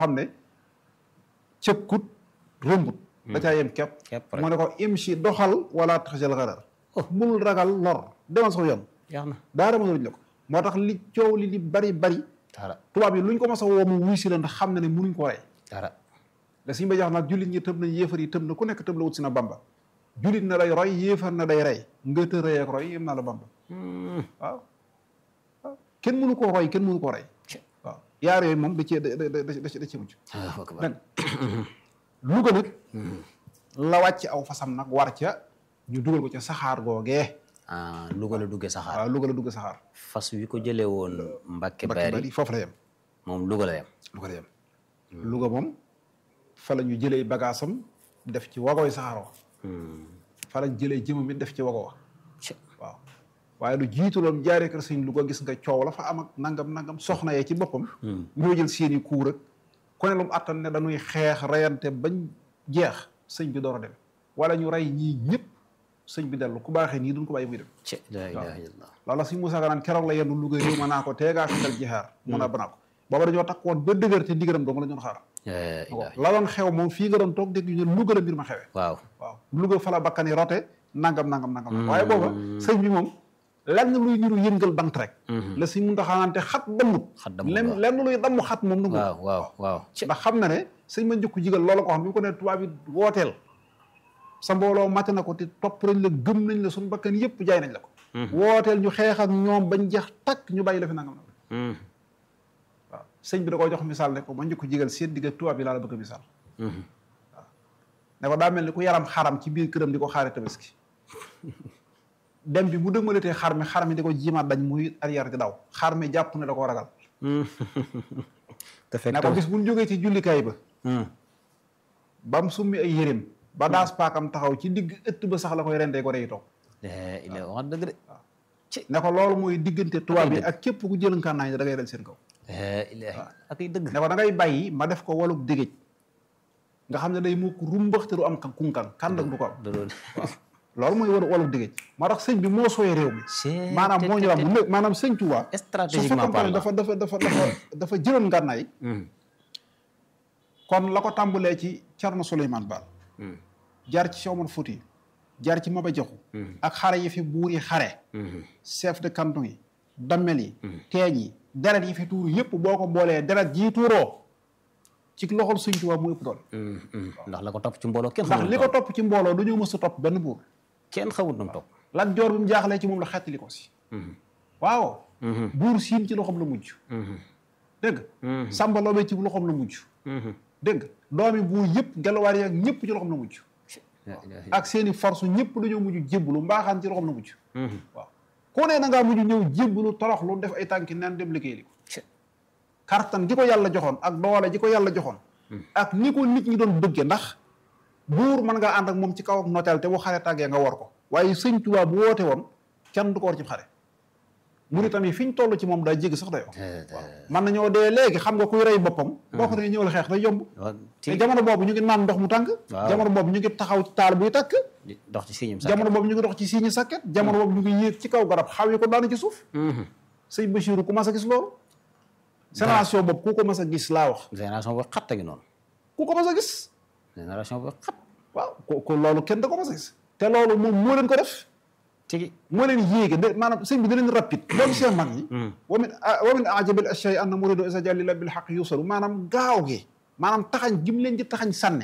xam ne cëkkut rëmbut da caa yem kepp Kepp rek. mu ne ko imshi doxal wala taxjal xarar bul ragal lor demal sax yoon jeex na daara ma luñ la ko moo tax li coow li li bari bari dara tubaab yi luñ ko mas a woo mu wuy si la ndax xam na ne munuñ ko rey dara da suñu ba jax nag jullit ñi tëb nañ yéefar yi tëb na ku nekk tëb la wut si na bamba jullit na day roy yéefar na day rey nga të rey ak roy yem naa la bamba waaw waaw kenn mënu koo roy kenn mënu koo rey waaw yaar yooyu moom da cee da da da da da cee mucc Allahu akbar nag Louga nag la wàcc aw fasam nag war ca ñu dugal ko ca saxaar googee ah Louga la duggee saxaar waaw Louga la dugg saxaar fas wi ko jëlee woon Mbàkke Mbacke Bari bari foofu la yem moom Louga la yem Louga la yem Louga moom fa la ñu jëlee bagaasam def ci wagoy saxaar wa fa lañ jëlee jëmam it def ci wago wa Ci- waaw waaye lu jiitu loon jaaree kër sëñ Louga gis nga coow la fa am ak nangam nangam soxna yee ci boppam ñoo jël seeni kuur ak ku ne lu mu attan ne dañuy xeex reyante bañ jeex sëñ bi door a dem wala ñu rey ñii ñëpp sëñ bi dellu ku baaxee nii duñ ko bàyyi muy dem ci la ilaha illallah loola suñ Moussa Ganaan keroog la yenn Louga réew ma naa ko teegaa xetal jihaar mun a banaa ko booba dañoo takk woon ba dëgër te ndigaram dong la ñu doon xaar la ilaha la doon xew moom fii nga doon toog dégg ñu ne Louga la mbir ma xewee waaw waaw Louga fa la bakkan yi rote nangam nangam nangam waaye booba sëñ bi moom lenn luy niru yëngal bant rek la si mun taxaanante xat dammut Xat dammut, lenn waaw. lenn luy damm xat moom nangu waaw waaw waaw ci ndax xam na ne sëñ ma njëkku jigal loola ko xam bi mu ko ne tubaab bi wooteel sa mbooloo mate na ko te topp nañ la gëm nañ la suñu bakkan yëpp jaay nañ la ko wooteel ñu xeex ak ñoom bañ jeex takk ñu bàyyi la fi nangam nangam Hmm. waaw sëñ bi da koo jox misaal ne ko ma njëkku jigal seen digg ak tubaab bi laa la bëgg a misaal Mhm. ne ko daa mel ni ku yaram xaram ci biir këram di ko xaare tabaski dem bi bu dëgmalatee xar mi xar mi di ko jiimaat dañ muy arrière di daw xar mi jàpp ne da koo ragal te fekk ne ko bis bu ñu jógee ci jullikaay ba Hmm. ba mu summi ay yéreem ba daas paakam taxaw ci digg ëtt ba sax la koy rendee ko day toog la ilaha wax dëgg de ne ko loolu mooy diggante tubaab bi dëgg. ak képp ku jël ngànnaay da ngay dal seen kaw la ilaha ak ay dëgg ne ko da ngay bàyyi ma def ko waluk digéej nga xam ne day mukk rumbax te du am kan kunkan kan du ko am da doon loolu mooy walu waluk digéej moo tax sëñ bi moo sooyee réew mi C'est- maanaam moo ñu wax mu maanaam sëñ Tuubaa Stratégiquement su fekkoon ne parlant. dafa dafa dafa dafa dafa jëloon ngànnaay Hmm. kon la ko tàmbalee ci Cerno Souleymane Baal Hmm. jaar ci Cheikh Omar Fouti jaar ci Maba Jaxu ak xare yi fi buur yi xare Hmm. chef de canton yi dammel yi teeñ yi deret yi fi tuuru yëpp boo ko boolee deret jii tuuroo ci loxol Sëñ Tuubaa mu ëpp doole Hmm. Hmm. ndax la ko topp ci mbooloo kenn ndax xamul li ko topp ci mbooloo du ñu mës a topp benn buur kenn xamul nu mu topp Lat Joor bi mu jaaxlee ci moom la xettali ko si waaw Mhm. buur siin ci loxoom la mujj Mhm. dégg nga Samba Lobé ci loxoom la mujj Mhm. dégg nga doomi buur yëpp gelawaar yi ak ñëpp ci loxoom la mujj la ilaha ak seeni force ñëpp dañoo mujj jébbalu mbaaxaan ci loxoom la mujj Mhm. waaw ku ne na ngaa mujj ñëw jébbalu toroxlu def ay tànki neen dem liggéey li ko Ci- kartan gi ko yàlla joxoon ak doole ji ko yàlla joxoon ak ni ko nit ñi doon bëgge ndax buur mën ngaa ànd ak moom ci kaw ak noteel te bu xare tàggee nga war ko waaye sëñ Tuubaa bu woote woon kenn du ko war ci xare Mauritanie fi ñu toll ci moom daa jéggi sax dayoo Eh, man nañoo dee léegi xam nga kuy rey boppam boo ko nee ñëwal xeex day yomb waaw te ci jamono boobu ñu ngi naan ndox mu tàng Waaw. jamono boobu ñu ngi taxaw ci taal buy tàkk di dox ci siñum sax jamono boobu ñu ngi dox ci siiñi sàkket jamono boobu ñu ngi yéeg ci kaw garab xaw yi ko daanu ci suuf sëñ Bachirou ku mas a gis loolu génération boobu ku ko mas a gis laa wax génération boo xat a ngi noonu ku ko mas a gis génération boo xat waaw ko ko loolu kenn da ko mas a gis te loolu moom moo leen ko def tigi moo leen yéege de maanaam sëñ bi da leen rapide loolu seen mag ñi wa min wa min ajabil ashya'i anna muridu isa jalila bil haqq yusalu maanaam gaaw gi maanaam taxañ gi mu leen di taxañ sànne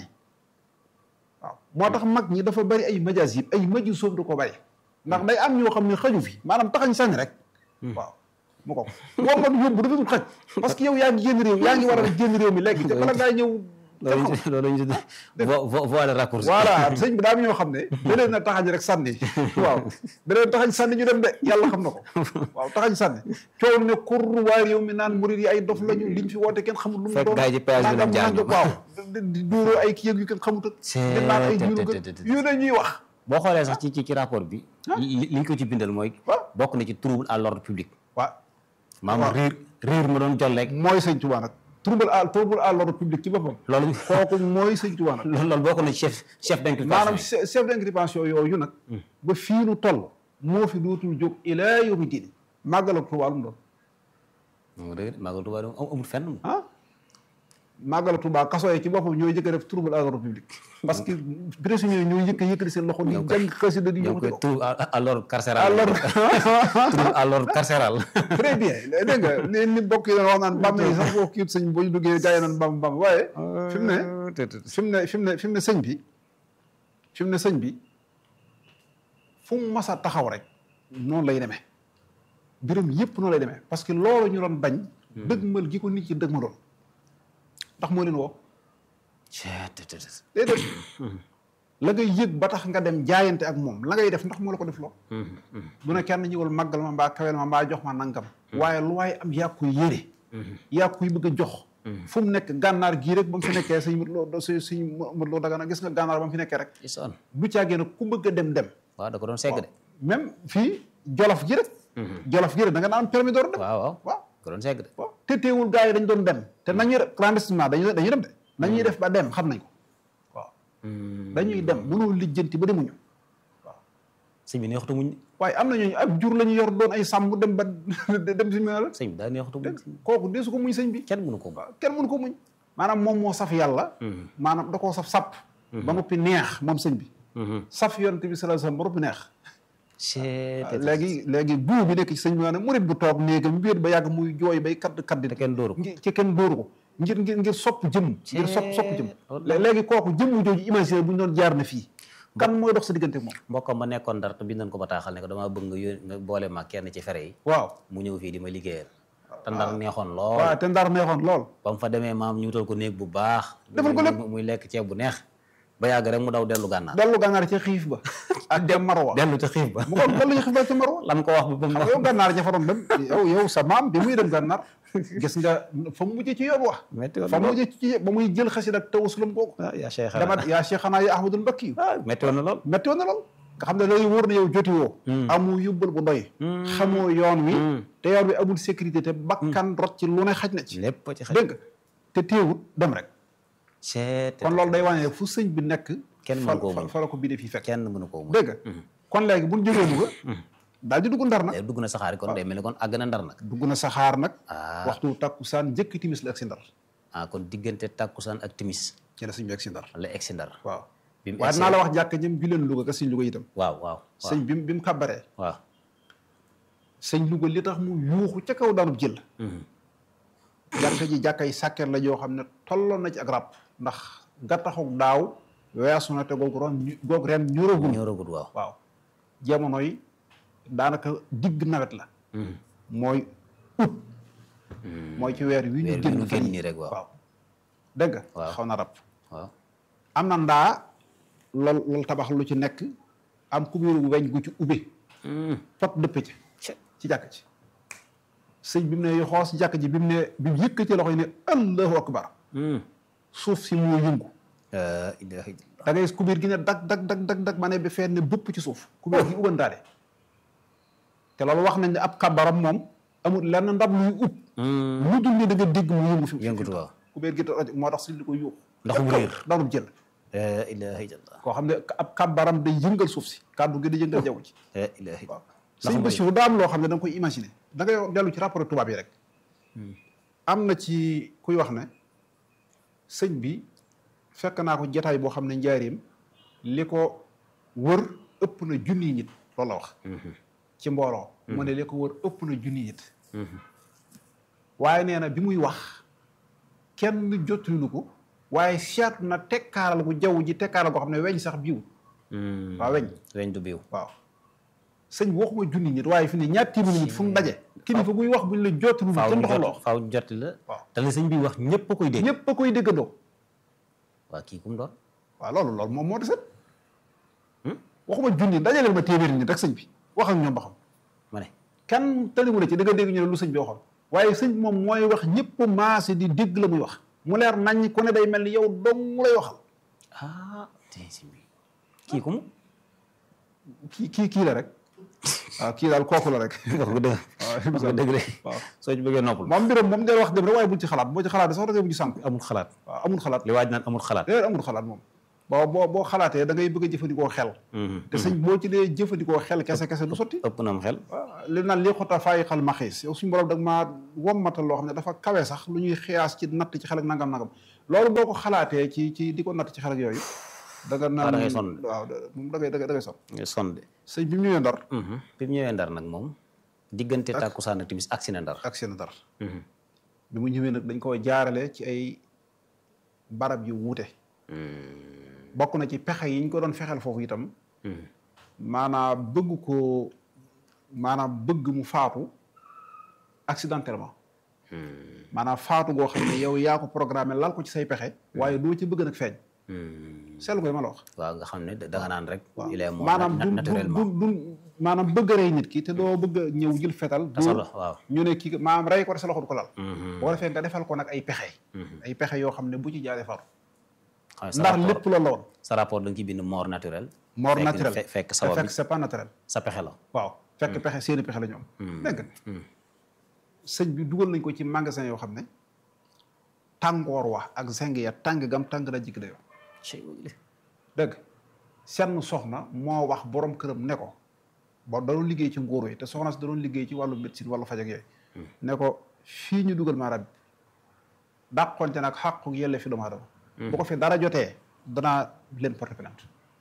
waaw moo tax mag ñi dafa bari ay majaas yi ay maju soof da ko bari ndax day am ñoo xam ne xaju fi maanaam taxañ sànni rek waaw mu ko woo man yóbbu dafa dul xaj parce que yow yaa ngi génn réew yaa ngi war a génn réew mi léegi te bala ngaa ñëw loolu loolu ñu tuddee vo voie de raccourci voilà sëñ bi daa am ñoo xam ne da leen na taxañ rek sànni waaw da leen taxañ sànni ñu dem de yàlla xam na ko waaw taxañ sànni coow ne kur waa réew mi naan murid yi ay dof lañu liñ fi woote kenn xamul lu mu Fekk doon gaa yi ci péage bi lañ jaar nangam waaw di di dóoroo ay kii ak yu kenn xamut ak di naan ay jiwu te- yu ne ñuy wax boo xoolee sax ci ci ci rapport bi li li ñu ko ci bindal mooy waaw. bokk na ci trouble à l'ordre public waaw maanaam riir riir ma doon jolleeg mooy sëñ Tuubaa nag trouble à trouble à l'ordre public ci boppam loolu kooku mooy sëñ Tuubaa nag loolu loolu bokk na ci chef chef d'inculpation maanaam che- chef d'inculpation yooyu nag ba fii nu toll moo fi dootul jóg ilaa yawmi diin màggal ak Tuubaa lu mu doon moom dëgg de Magal Touba amul fenn ah màggal Tuubaa kaso yi ci boppam ñooy jëkk a def trouble à l'ordre public parce que prisonniers ñooy jëkk a yëkkati seen loxo di jàng xasida di ñoo yëkkati koy ko trouble à à l'ordre carcéral alors trouble à l'ordre carcéral très bien dégg nga li ni bokk yi doon wax naan bàmm yi sax boo kiit sëñ boo ñu duggee gars yi naan bàmm bàmm waaye fi mu ne fi mu ne fi mu ne fi mu ne sëñ bi fi mu ne sëñ bi fu mu mas a taxaw rek noonu lay demee mbirum yëpp noonu lay demee parce que loolu ñu doon bañ dëgmal gi ko nit ci dëgmaloon ndax moo leen woo déedéet la ngay yëg ba tax nga dem jaayante ak moom la ngay def ndax moo la ko def loo du ne kenn ñëwal màggal ma mbaa kawel ma mbaa jox ma nangam waaye lu waaye am yaa koy yére yaa koy bëgg a jox fu mu nekk gànnaar gii rek ba mu fi nekkee sëñ mët loo sëñ sëñ mët loo dagana gis nga gànnaar ba mu fi nekkee rek isoon du caagee nag ku bëgg a dem dem waaw da ko doon segg de même fii jolof gi rek jolof gi rek da nga naan permis door dem waaw waaw waaw ko doon segg de waaw te teewul gars yi dañ doon dem te nañuy clandestinement dañuy dañuy dem de nañuy def ba dem xam nañ ko waaw dañuy dem mënoo lijjanti ba demuñu sëñ bi neexutu muñ waaye am na ñooñu ab jur la ñu yor doon ay sàmm dem ba dem si mel sëñ bi daa neexutu muñ kooku deesu ko muñ sëñ bi kenn mënu ko waaw kenn mënu ko muñ maanaam moom moo saf yàlla maanaam da koo saf sàpp ba noppi neex moom sëñ bi saf yonent bi sallallahu alayhi wasallam ba noppi neex c'est léegi léegi guu bi nekk ci sëñ bi maanaam murit bu toog néegam wéet ba yàgg muy jooy bay kadd kaddi te kenn dóoru ko ngir ci kenn dóoru ko ngir ngir ngir sopp jëm ngir sopp sopp jëm Cee- léegi kooku jëmm jooju imaginer bu ñu doon jaar na fii kan mooy dox sa diggante ak moom mbokkam ma nekkoon ndar te bindoon ko bataaxal ne ko damaa bëgg nga yónni nga boole ma kenn ci fere yi waaw mu ñëw fii di ma liggéeyal te ndar neexoon lool waaw te ndar neexoon lool ba mu fa demee maam ñu wutal ko néeg bu baax Defal ko lépp. muy- muy lekk ceeb bu neex ba yàgg rek mu daw dellu gànnaar dellu gànnaar ca xiif ba ak dem marwa dellu ca xiif ba mu ko dellu ca xiif ba ca marwa lan ko wax ba ba mu xam nga yow gànnaar ña fa doon dem yow yow sa maam bi muy dem gànnaar gis nga fa mu mujjee ci yoon wax metti woon fa na mu lool mujjee ci ba muy jël xasid ak tawassulum googu ah yaa Cheikh dama yaa cheikhana ya ahmadul mbakki ah metti woon na lool metti woon na lool nga xam ne loolu wóor na yow joti woo amu yóbbal bu doy xamoo yoon wi te yoon wi amul sécurité te bakkan rot ci lu ne xaj na ci lépp ci xaj dégg nga te téewut dem rek seet kon loolu day wane ne fu sëñ bi nekk Kenn fa mënu koo fa- muñ. fa la ko bii de fii fekk kenn mënu koo mu dégg nga kon léegi bu ñu jógee Louga daal di dugg ndar nag dugg na saxaar kon day mel ni kon àgg na ndar nag dugg na saxaar nag ah waxtu takkusaan njëkk timis la ak si ndar ah kon diggante tàkkusaan ak timis ci la sëñ bi ak si ndar la egg si ndar waaw bi mu waaye egg dinaa la wax jàkk jëm juleen Louga ka sëñ Louga itam waaw waaw waaw sëñ bi mu bi mu kàbbaree waaw sëñ Louga li tax mu yuuxu ca kaw daanub jël jàkka ji jàkkay sàkket la joo xam ne tolloon na ci ak rab ndax gattaxuk daaw weesu na te googu ron goog ren ñoragul ñoo ragut waaw waaw jamono yi daanaka digg nawet la mooy août mooy ci weer wi ñu weer wi génn ñu fan génn yi. nii rek waaw. waaw dégg nga Waaw. xaw na rab waaw am na ndaa lool loolu tabax lu ci nekk am kubéeru weñ gu ci ubbe pot dëpp ci ci jàkk ci sëñ bi mu ne xoos jàkk ji bi mu ne bi mu yëkk ci loxo yi ne allahu akbar suuf si moo yëngu la ilaha illallah da ngay gis kubéer gi ne dag dag dag dag dag ma ne ba fenn ne bëpp ci suuf kubéer gi ubbandaale te loolu wax nañ ne ab kabaram moom amul lenn ndab luy ub lu dul ne da nga dégg mu yëngu fi mu yëngutu waaw kubéer gi toj moo tax sëñ li ko yuux ndax mu réer daanub jël la ilaha illallah koo xam ne ab kabaram day yëngal suuf si kàddu gi day yëngal jaww ji la ilaha illallah waaw sëñ Bassirou daa am loo xam ne da nga koy imaginer da ngay dellu ci rapport tubaab yi rek am na ci kuy wax ne sëñ bi fekk naa ko jataay boo xam ne njaareem li ko wër ëpp na junniy nit loolu la wax ci mbooloo mu ne li ko wër ëpp na junniy nit waaye nee na bi muy wax kenn jottalilu ko waaye seet na tekkaaral gu jaww ji tekkaaral goo xam ne weñ sax biiwul waaw weñ weñ du biiw waaw sëñ bi waxuma junni nit waaye fi ne ñaar téeméeri nit fu mu daje kilifa buy wax buñ la jottalilu faaw kenn ñu doxaloo jot faaw ñu jot la waaw te la sëñ bi wax ñëpp a koy dégg ñëpp a koy déggandoo waa kii kum doon waaw loolu loolu moom moo deset waxuma junni dajaleel ma téeméeri nit rek sëñ bi wax ak ñoom ba xam ma ne kenn tëniwu la ci da nga dégg ñu ne lu sëñ bi waxoon waaye sëñ bi moom mooy wax ñëpp maase di dégg la muy wax mu leer nañ ku ne day mel ni yow dong mu lay waxal ah te sëñ bi kii kum kii kii kii la rek waaw kii daal kooku la rek wax nga dëgg wax nga dëgg de waaw soo ci bëggee noppal moom mbiram moom del wax dem rek waaye buñ ci xalaat boo ci xalaat sax da ngay mujj sànku amul xalaat waaw amul xalaat li waaj naan amul xalaat déedéet amul xalaat moom boo boo boo xalaatee da ngay bëgg a jëfandikoo xel te sëñ boo ci dee jëfandikoo xel kese kese du sotti ëpp na am xel waaw li naan lii xota faayi xal maxiis yow suñu borom da nga maa wommatal loo xam ne dafa kawe sax lu ñuy xiyaas ci natt ci xel ak nangam nangam loolu boo ko xalaatee ci ci di ko natt ci xel ak yooyu da nga naan da ngay sonn. waaw moom da ngay da ngay da ngay sonn nga sonn de sëñ bi mu ñëwee ndar bi mu ñëwee ndar nag moom diggante tàkkusaan ak timis agsi na ndar ak seen ndar bi mu ñëwee nag dañ ko jaarale ci ay barab yu wuute bokk na ci pexe yi ñu ko doon fexeel foofu itam maanaam bëgg ko maanaam bëgg mu faatu accidentellement maanaam faatu goo xam ne yow yaa ko programmé lal ko ci say pexe waaye doo ci bëgg nag feeñ seetlu koy ma la wax waaw nga xam ne da nga naan rek il est mort maanaam du naturellement du du maanaam bëgg a rey nit ki te doo bëgg a ñëw jël fetal tasalo dóor waaw ñu ne kii maanaam rey ko te sa loxo du ko lal boo defee nga defal ko nag ay pexe ay pexe yoo xam ne bu ci jaaree faatu xam sa ndax rapport lépp loolu la woon sa rapport da nga ciy bind mort naturel mort fekk- naturel fe- fekk te sabab fekk bi c'est pas naturel sa pexe la waaw fekk pexe seeni pexe la ñoom dégg nga sëñ bi dugal nañ ko ci magasin yoo xam ne tàngoor wa ak zeng ya tàng gam tàng na jikk dayoo dégg senn soxna moo wax borom këram ne ko ba da doon liggéey ci nguur yi te soxna si da doon liggéey ci wàllu médecine wàllu faj ak yooyu ne ko fii ñu dugal maa rab bi dàqonte nag xàqu yelle fi doomu aadama bu ko fi dara jotee danaa leen porte plainte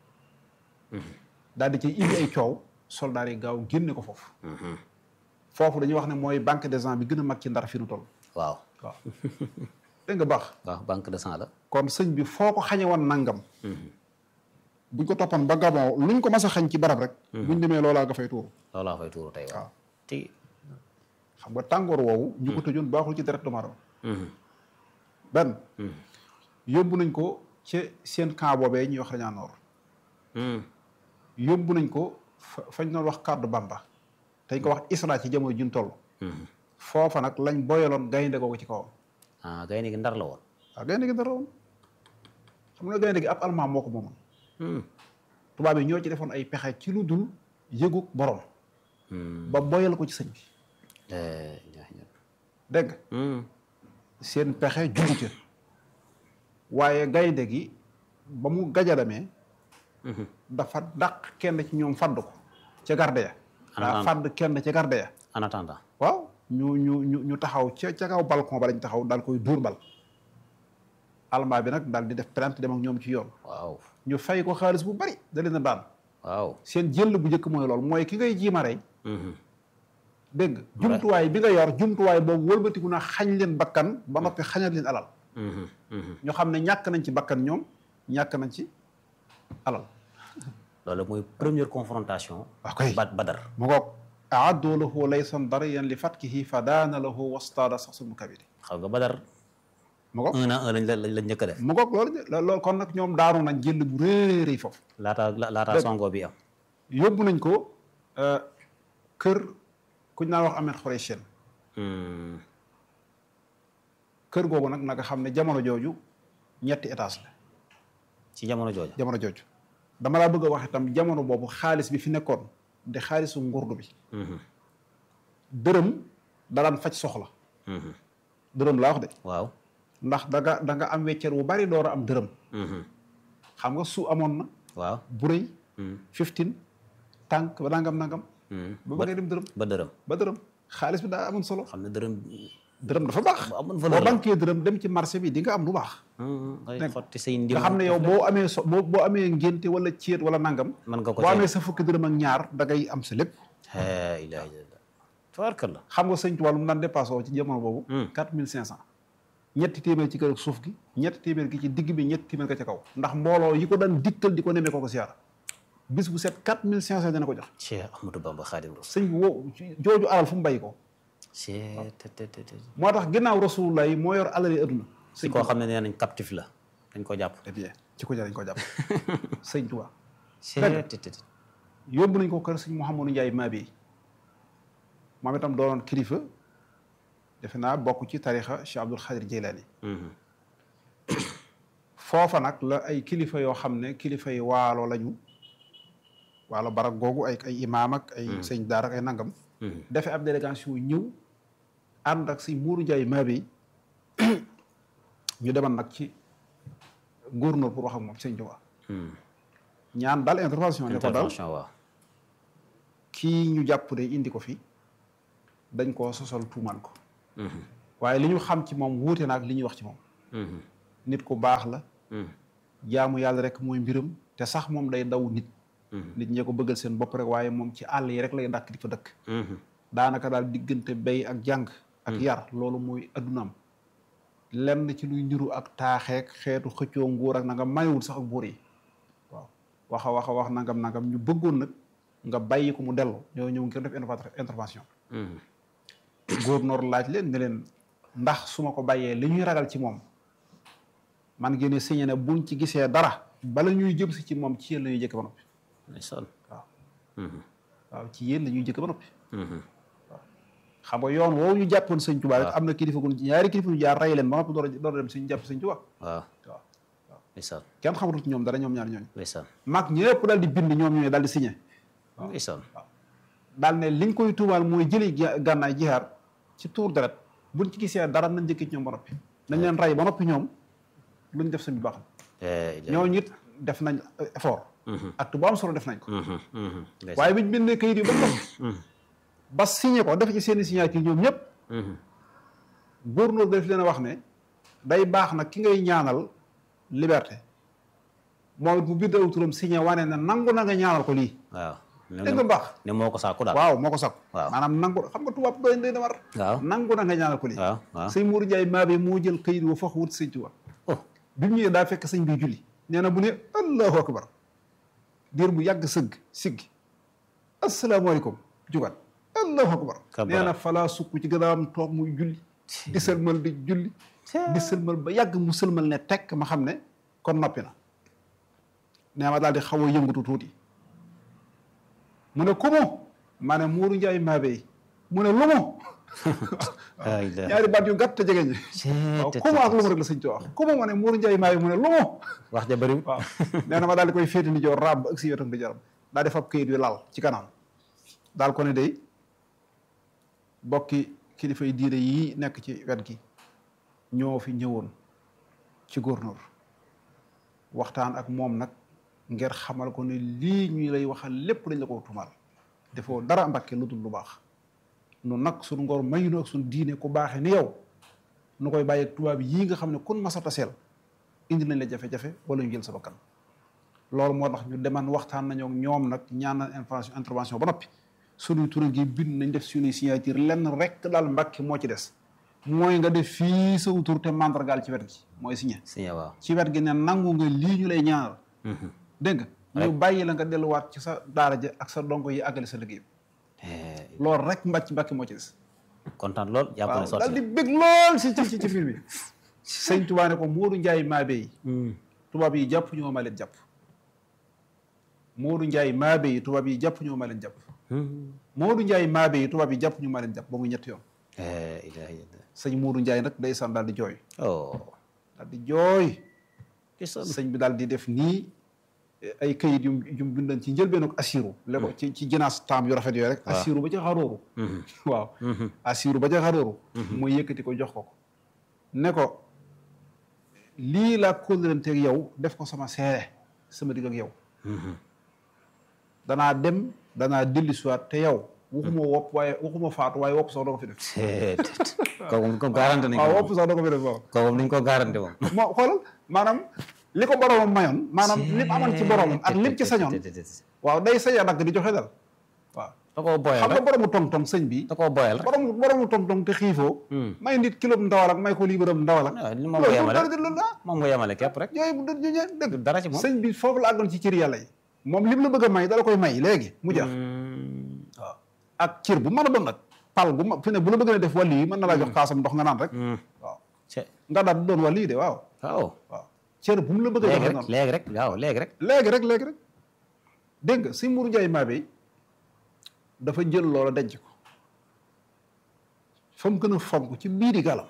daal di ci indi ay coow soldats yi gaaw génne ko foofu foofu dañuy wax ne mooy banque des gens bi gën a mag ci ndar fi nu toll waaw waaw dégg nga baax waaw banque de sang la kon sëñ bi foo ko xañe woon nangam buñ ko toppoon ba gabon luñ ko mas a xañ ci barab rek buñ demee loolaa nga fay tuuru loolaa fay tuuru tey waaw waaw ti xam nga tàngoor woowu ñu ko tëjoon baaxul ci deret doomu aadama benn yóbbu nañ ko ci seen camp boobee ñuy wax rañaa noor yóbbu nañ ko fa fañ doon wax kàddu bamba dañ ko wax isra ci jamono juñ toll foofa nag lañ boyaloon gaynde googu ci kawam ah gaynde gi ndar la woon waaw gaynde gi dara woon xam nga gaynde gi ab almaam moo ko moomoon tubaab yi ñoo ci defoon ay pexe ci lu dul yëguk borom ba boyal ko ci sëñ bi Eh, ñaa- ñaa- dégg nga Hmm. seen pexe jugu ca waaye gaynde gi ba mu gajalamee dafa dàq kenn ci ñoom fadd ko ca garde ya daa Anaan. fadd kenn ca garde ya en attendant waaw ñu ñu ñu ñu taxaw ca ca kaw balcon ba lañ taxaw daal koy dóor bal almaa bi nag daal di def plainte dem ak ñoom ci yoon waaw ñu fay ko xaalis bu bari da leen a daan waaw seen jël bu njëkk mooy loolu mooy ki ngay jiima rey Mhm. dégg nga jumtuwaay bi nga yor jumtuwaay boobu wëlbatiku na xañ leen bakkan ba noppi xañal leen alal Mhm. Mhm. ñoo xam ne ñàkk nañ ci bakkan ñoom ñàkk nañ ci alal loolu mooy première confrontation waaw kay ba badar mu ngoog aaddu lahu laysan dariyan li fatkihi fa daana lahu wastaada sax sumu kabiri xam nga badar mu ngoog un à un lañ la lañ njëkk a def mu ngoog loolu de- loolu kon nag ñoom daanu nañ jël bu réeréy foofu laata la- laata songo bi am yóbbu nañ ko euh, kër kuñ naan wax Ahmed Khoureyshian Hmm. kër googu nag nanga xam ne jamono jooju ñetti étage la ci jamono jooju jamono jooju dama laa bëgg a wax itam jamono boobu xaalis bi fi nekkoon di xaalisu ngurdu bi Mhm. dërëm da daan faj soxla Mhm. dërëm laa wax de waaw ndax da nga da nga am wecceer wu bari door a am dërëm Mhm. xam nga su amoon na waaw bu rëy Mhm. fifteen tànk ba nangam nangam Mhm. ba ba ngay dem dërëm ba dërëm ba dërëm xaalis bi daa amoon solo xam ne dërëm dërëm dafa baax bu amoon boo valeur la bankee dërëm dem ci marché bi di nga am lu baax Mhm. ngay Nekk. xotti say ndim nga xam ne yow boo amee so boo boo amee ngénte wala céet wala nangam mën nga ko boo teel. amee sa fukki dërëm ak ñaar da ngay am sa lépp la ilaha illallah tabarkalla xam nga sëñ Tuubaa lu mu daan dépassé woo ci jamono boobu Hmm. quatre mille cinq cent ñetti téeméer ci kër ak suuf gi ñetti téeméer gi ci digg bi ñetti téeméer ga ca kaw ndax mbooloo yi ko daan dikkal di ko nemee ko ko siyaara bis bu set quatre mille cinq cent dina ko jox Cheikh Ahmadou Bamba Khadim Rasul sëñ bi woo jooju alal fu mu bàyyi ko Cheikh te te te te moo tax ginnaaw rasulullah yi moo yor alal yi adduna si koo xam ne nee nañ captif la dañ ko jàpp très bien ci ko jar dañ ko jàpp sëñ Tuubaa Cheikh te te te yóbbu nañ ko kër sëñ Mouhamadou Ndiaye Mabi moom itam doonoon kilifa defe naa bokk ci tarixa Cheikh Abdul Xadir Jeylaani Mhm. foofa nag la ay kilifa yoo xam ne kilifa yi waalo lañu waalo barak googu ay ay imaam ak ay sëñ daara ak ay nangam Mhm. defe ab délégation ñëw ànd ak sëñ Muuru Njaay Mabi ñu demal nag ci gouverneur pour wax ak moom sëñ Tuubaa ñaan daal intervention ne ko daal intervention waaw kii ñu jàpp de indi ko fi dañ koo sosal tuumal ko waaye li ñu xam ci moom wuute na ak li ñuy wax ci moom nit ku baax la jaamu yàlla rek mooy mbiram te sax moom day daw nit nit ñee ko bëggal seen bopp rek waaye moom ci àll yi rek lay dàkk di fa dëkk daanaka daal diggante bay ak jàng ak yar loolu mooy addunaam lenn ci luy niru ak taaxeek xeetu xëccoo nguur ak nangam mayewul sax ak buur yi waaw waxa waxa wax nangam nangam ñu bëggoon nag nga bàyyi ko mu dellu ñoo ñëw ngir def intervention gouverneur laaj leen ne leen ndax su ma ko bàyyee li ñuy ragal ci moom man ngeen ne signé ne buñ ci gisee dara bala ñuy jëm si ci moom ci yéen la ñuy jëkk ba noppi ndeysaan waaw waaw ci yéen la ñuy jëkk ba noppi waaw xam nga yoon woowu ñu jàppoon sëñ Tuubaa rek am na kilifa gu ñaari kilifa ñu jaar rey leen ba noppi door a door a dem suñu jàpp sëñ Tuubaa waaw waaw ndeysaan kenn xamatul ci ñoom dara ñoom ñaar ñooñu ndeysaan mag ñëpp daal di bind ñoom ñooñu daal di signé ndeysaan daal ne liñ koy tuumaal mooy jëli gànnaay jihaar ci tuur deret buñ ci gisee dara nañ njëkk ci ñoom ba noppi nañ leen rey ba noppi ñoom luñ def suñu baax ñooñu it def nañ effort acte bu am solo def nañ ko waaye biñ bindee kayit yi ba noppi ba signé ko def ci seeni signature ñoom ñëpp gouverneur daf leen a wax ne day baax nag ki ngay ñaanal liberté moom it mu bind aw turam signé wane ne nangu na nga ñaanal ko lii waaw dégg nga baax ne moo ko saako daal waaw moo ko sakku waaw maanaam nangu xam nga tubaab doy doy na war waaw nangu na nga ñaanal ko lii waaw waaw sëñ Mourou Ndiaye maa bi moo jël kayit wa fox wut sëñ Tuubaa oh bi mu ñëwee daa fekk sëñ bi julli nee na bu ne allahu akbar diir bu yàgg sëgg siggi asalaamaaleykum jugat allahu akbar Kabara. nee na falaa sukk ci gën a am toog muy julli di sëlmal di julli di sëlmal ba yàgg mu sëlmal ne tekk ma xam ne kon noppi na nee ma daal di xaw a yëngatu tuuti mu ne ku mu ma ne Mourou Ndiaye maabe yi mu ne lu mu ay la ñaari baat yu gàtt te jege ñi waaw ku mu ak lu mu rek la sëñ Tuubaa ku mu ma ne Mourou Ndiaye maabe mu ne lu mu wax ja bëriwul waaw nee na ma daal di koy féete ni joor raab ba ak si wetam di jaram daal di fab këyit wi laal ci kanam daal ko ne day bokki kilifa yi diine yii nekk ci wet gi ñoo fi ñëwoon ci gouverneur waxtaan ak moom nag ngir xamal ko ne lii ñuy lay waxal lépp dañ la ko tumal defoo dara mbakke lu dul lu baax nu nag suñu ngor maynu ak suñu diine ku baaxe ni yow nu koy bàyyi ak tubaab yii nga xam ne kun masa taseel indi nañ la jafe-jafe wala ñu jël sa bakkan loolu moo tax ñu deman waxtaan nañoo ak ñoom nag ñaan na information intervention ba noppi suñuy tur gi bind nañ def suñuy signature lenn rek daal mbàkki moo ci des mooy nga def fii sa tur te mandargaal ci wet gi mooy signé signé waaw ci wet gi ne nangu nga lii ñu lay ñaanal dégg nga ñu bàyyi la nga delluwaat ci sa daara ja ak sa dongo yi àggale sa liggéey Eh, loolu rek mbàcc mbàkki moo ci des kontaan lool jàpp ne waaw sotti daal di bég lool si ci ci film bi sëñ Tuubaa ne ko Moodu Njaay maabe yi tubaab yi jàpp ñoo ma leen jàpp Moodu Njaay maabe yi tubaab yi jàpp ñoo ma leen jàpp Moodu Njaay maabe yi tubaab yi jàpp ñu ma leen jàpp ba muy ñetti yoon Eh, ilaha illallah. sëñ Moodu Njaay nag day san daal di jooy oh daal di jooy ndeysaan. sëñ bi daal di def nii ay kayit yu yu mu bindan ci njëlbeenu assiru le ko ci ci jinaas taam yu rafet yooyu rek assiru ba ca xarooru waaw assiru ba ca xarooru mooy yëkkati ko jox ko ko ne ko lii laa kóllëranteeg yow def ko sama seere sama digg ak yow danaa dem danaa dellu siwaat te yow waxuma wopp waaye waxuma faatu waaye wopp sax doo ko fi def Eh, kooku moom ko garanti nañ ko waaw moom wopp sax doo ko fi def waaw kooku moom nañ ko garanti moom moo xoolal maanaam li ko boromam mayoon maanaam lim amoon ci boromam ak lim ci sañoon waaw day sañ a dagg di joxe dal waaw da koo boyal xam nga rek boromu tong-tong sëñ bi da koo boyal rek boromu boromu tong-tong te xiifoo may nit kilo ndawal ak may ko liibaram ndawal ak waaw li moom nga yemale dara di loolu ah moom nga yemale képp rek yooyu du du dëgg du dara ci moom sëñ bi foofu la àggoon ci cër yàlla yi moom lim la bëgg a may dala koy may léegi mu jeex waaw ak cër bu mën a doon nag pal bu ma fi ne bu la bëgg a def wàllu yi mën na laa jox kaasam ndox nga naan rek waaw ce nga daal di doon wàllu yi de waaw waaw waaw cër bu mu la bëgg a léegi jox rek noonu léegi rek waaw léegi rek léegi rek léegi rek dégg nga si Mourou Ndiaye Mabé dafa jël loola denc ko fa mu gën a fonk ci biiri galam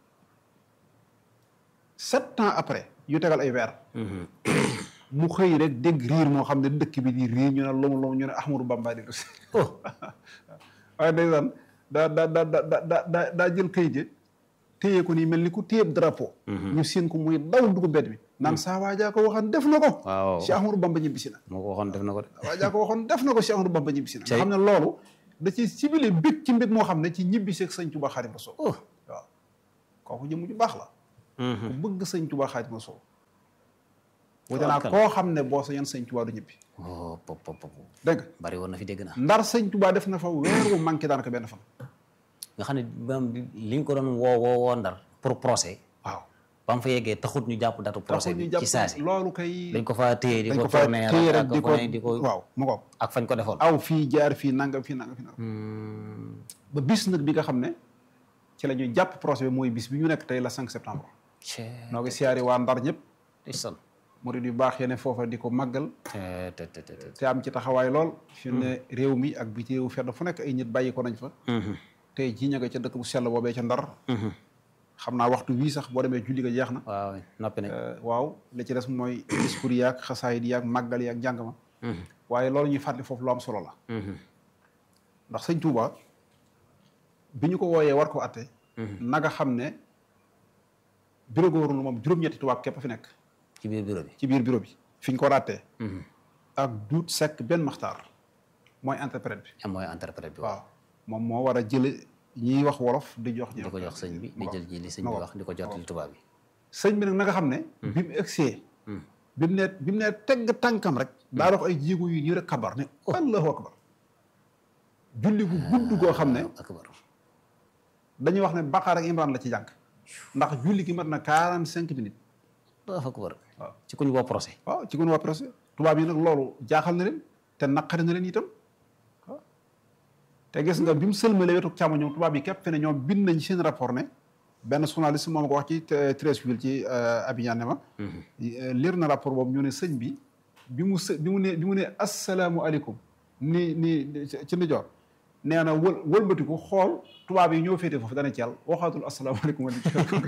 sept ans après yu tegal ay weer mu xëy rek dégg riir moo xam ne dëkk bi di riir ñu ne lomu lomu ñu ne Ahmadou Bamba di si oh waaye ndeysaan daa daa daa daa daa daa daa jël kayit yi téye ko nii mel ni ku téyeb drapeau ñu seen ko muy daw dugg mbedd mi naan saa waajaa ko waxoon def na ko waaw Cheikh Ahmadou Bamba ñibbisi na moo ko waxoon def na ko de waajaa ko waxoon def na ko Cheikh Ahmadou Bamba ñibbisi na nga Cey. xam ne loolu da ci ciblé bég ci mbir moo xam ne ci ñibbisi ak sëñ Tuubaa Xaadimu Rasuul oh waaw kooku jëmm ju baax la ku bëgg sëñ Tuubaa Xaadimu Rasuul wute naa Tabarkalla. koo xam ne boo sañoon sëñ Tuubaa du ñibbi oh pop pop pop dégg nga bari woon na fi dégg naa ndar sëñ Tuubaa def na fa weer wu manqué daanaka benn fan nga xam ne maanaam li ñu ko doon woo woo woo ndar pour procès waaw ba mu fa yeggee taxut ñu jàpp datu procès taxul ñu bi jàpp ci saasi loolu kay dañ ko fa téye di dañ ko ko fa tourner téye ak rek di fu ko ne di ko waaw mu ko ak fañ ko defoon aw fii jaar fii nangam fii nangam fii nangam ba bis nag bi nga xam ne ci la ñuy jàpp procès bi mooy bis bi ñu nekk tey la 5 septembre cee noo ngi siyaari waa ndar ñëpp di son murid yu baax yene foofa di ko màggal te te te te te te am ci taxawaay lool fi ne réew mi ak biti réew fenn fu nekk ay nit bàyyi ko nañ fa tey jii ña nga ca dëkk bu sell boobee ca ndar xam naa waxtu wii sax boo demee julli ga jeex na waaw noppi nañ Euh, waaw li ci des mooy discours yaag xasaayid yaag màggal yaag njàng ma waaye loolu ñuy fàttali foofu lu am solo la ndax sëñ Touba bi ñu ko wooyee war ko atte na nga xam ne bureau gouverneur moom juróom-ñetti tubaab képp fi nekk ci biir bureau bi ci biir bureau bi fi ñu ko rattee ak duut sekk benn maxtaar mooy interprète bi am mooy interprète bi waaw moom moo war a jële ñiy wax wolof di jox ñi di ko jox sëñ bi di jël ji li sëñ ma bi ko- wax di ko jot li tubaab bi sëñ bi nag na nga xam ne bi mu egsee bi mu ne bi mu ne tegg tànkam rek daa dox ay jéego yu ñu rek kabar ne allahu akbar julli gu gudd goo xam ne akbar dañuy wax ne Baqara ak Imran la ci jàng ndax julli gi mat na quarante cinq minutes Allahu akbar waaw ci ku ñu woo procès waaw ci gun waa presse tubaab yi nag loolu jaaxal na leen te naqari na leen itam waaw te gis nga bi mu sëlmalee wetu càmmoñam tubaab yi képp fi ne ñoom bind nañ seen rapport ne benn journaliste moom ko wax ci Treichville ci Abidjan ne ma lire na rapport boobu ñu ne sëñ bi bi mu së bi mu ne bi mu ne asalaamualeykum ni ni ci ndijoor nee na wël wëlbatiku xool tubaab yi ñoo féete foofu dana ci yàlla waxaatul asalaamaaleykum wa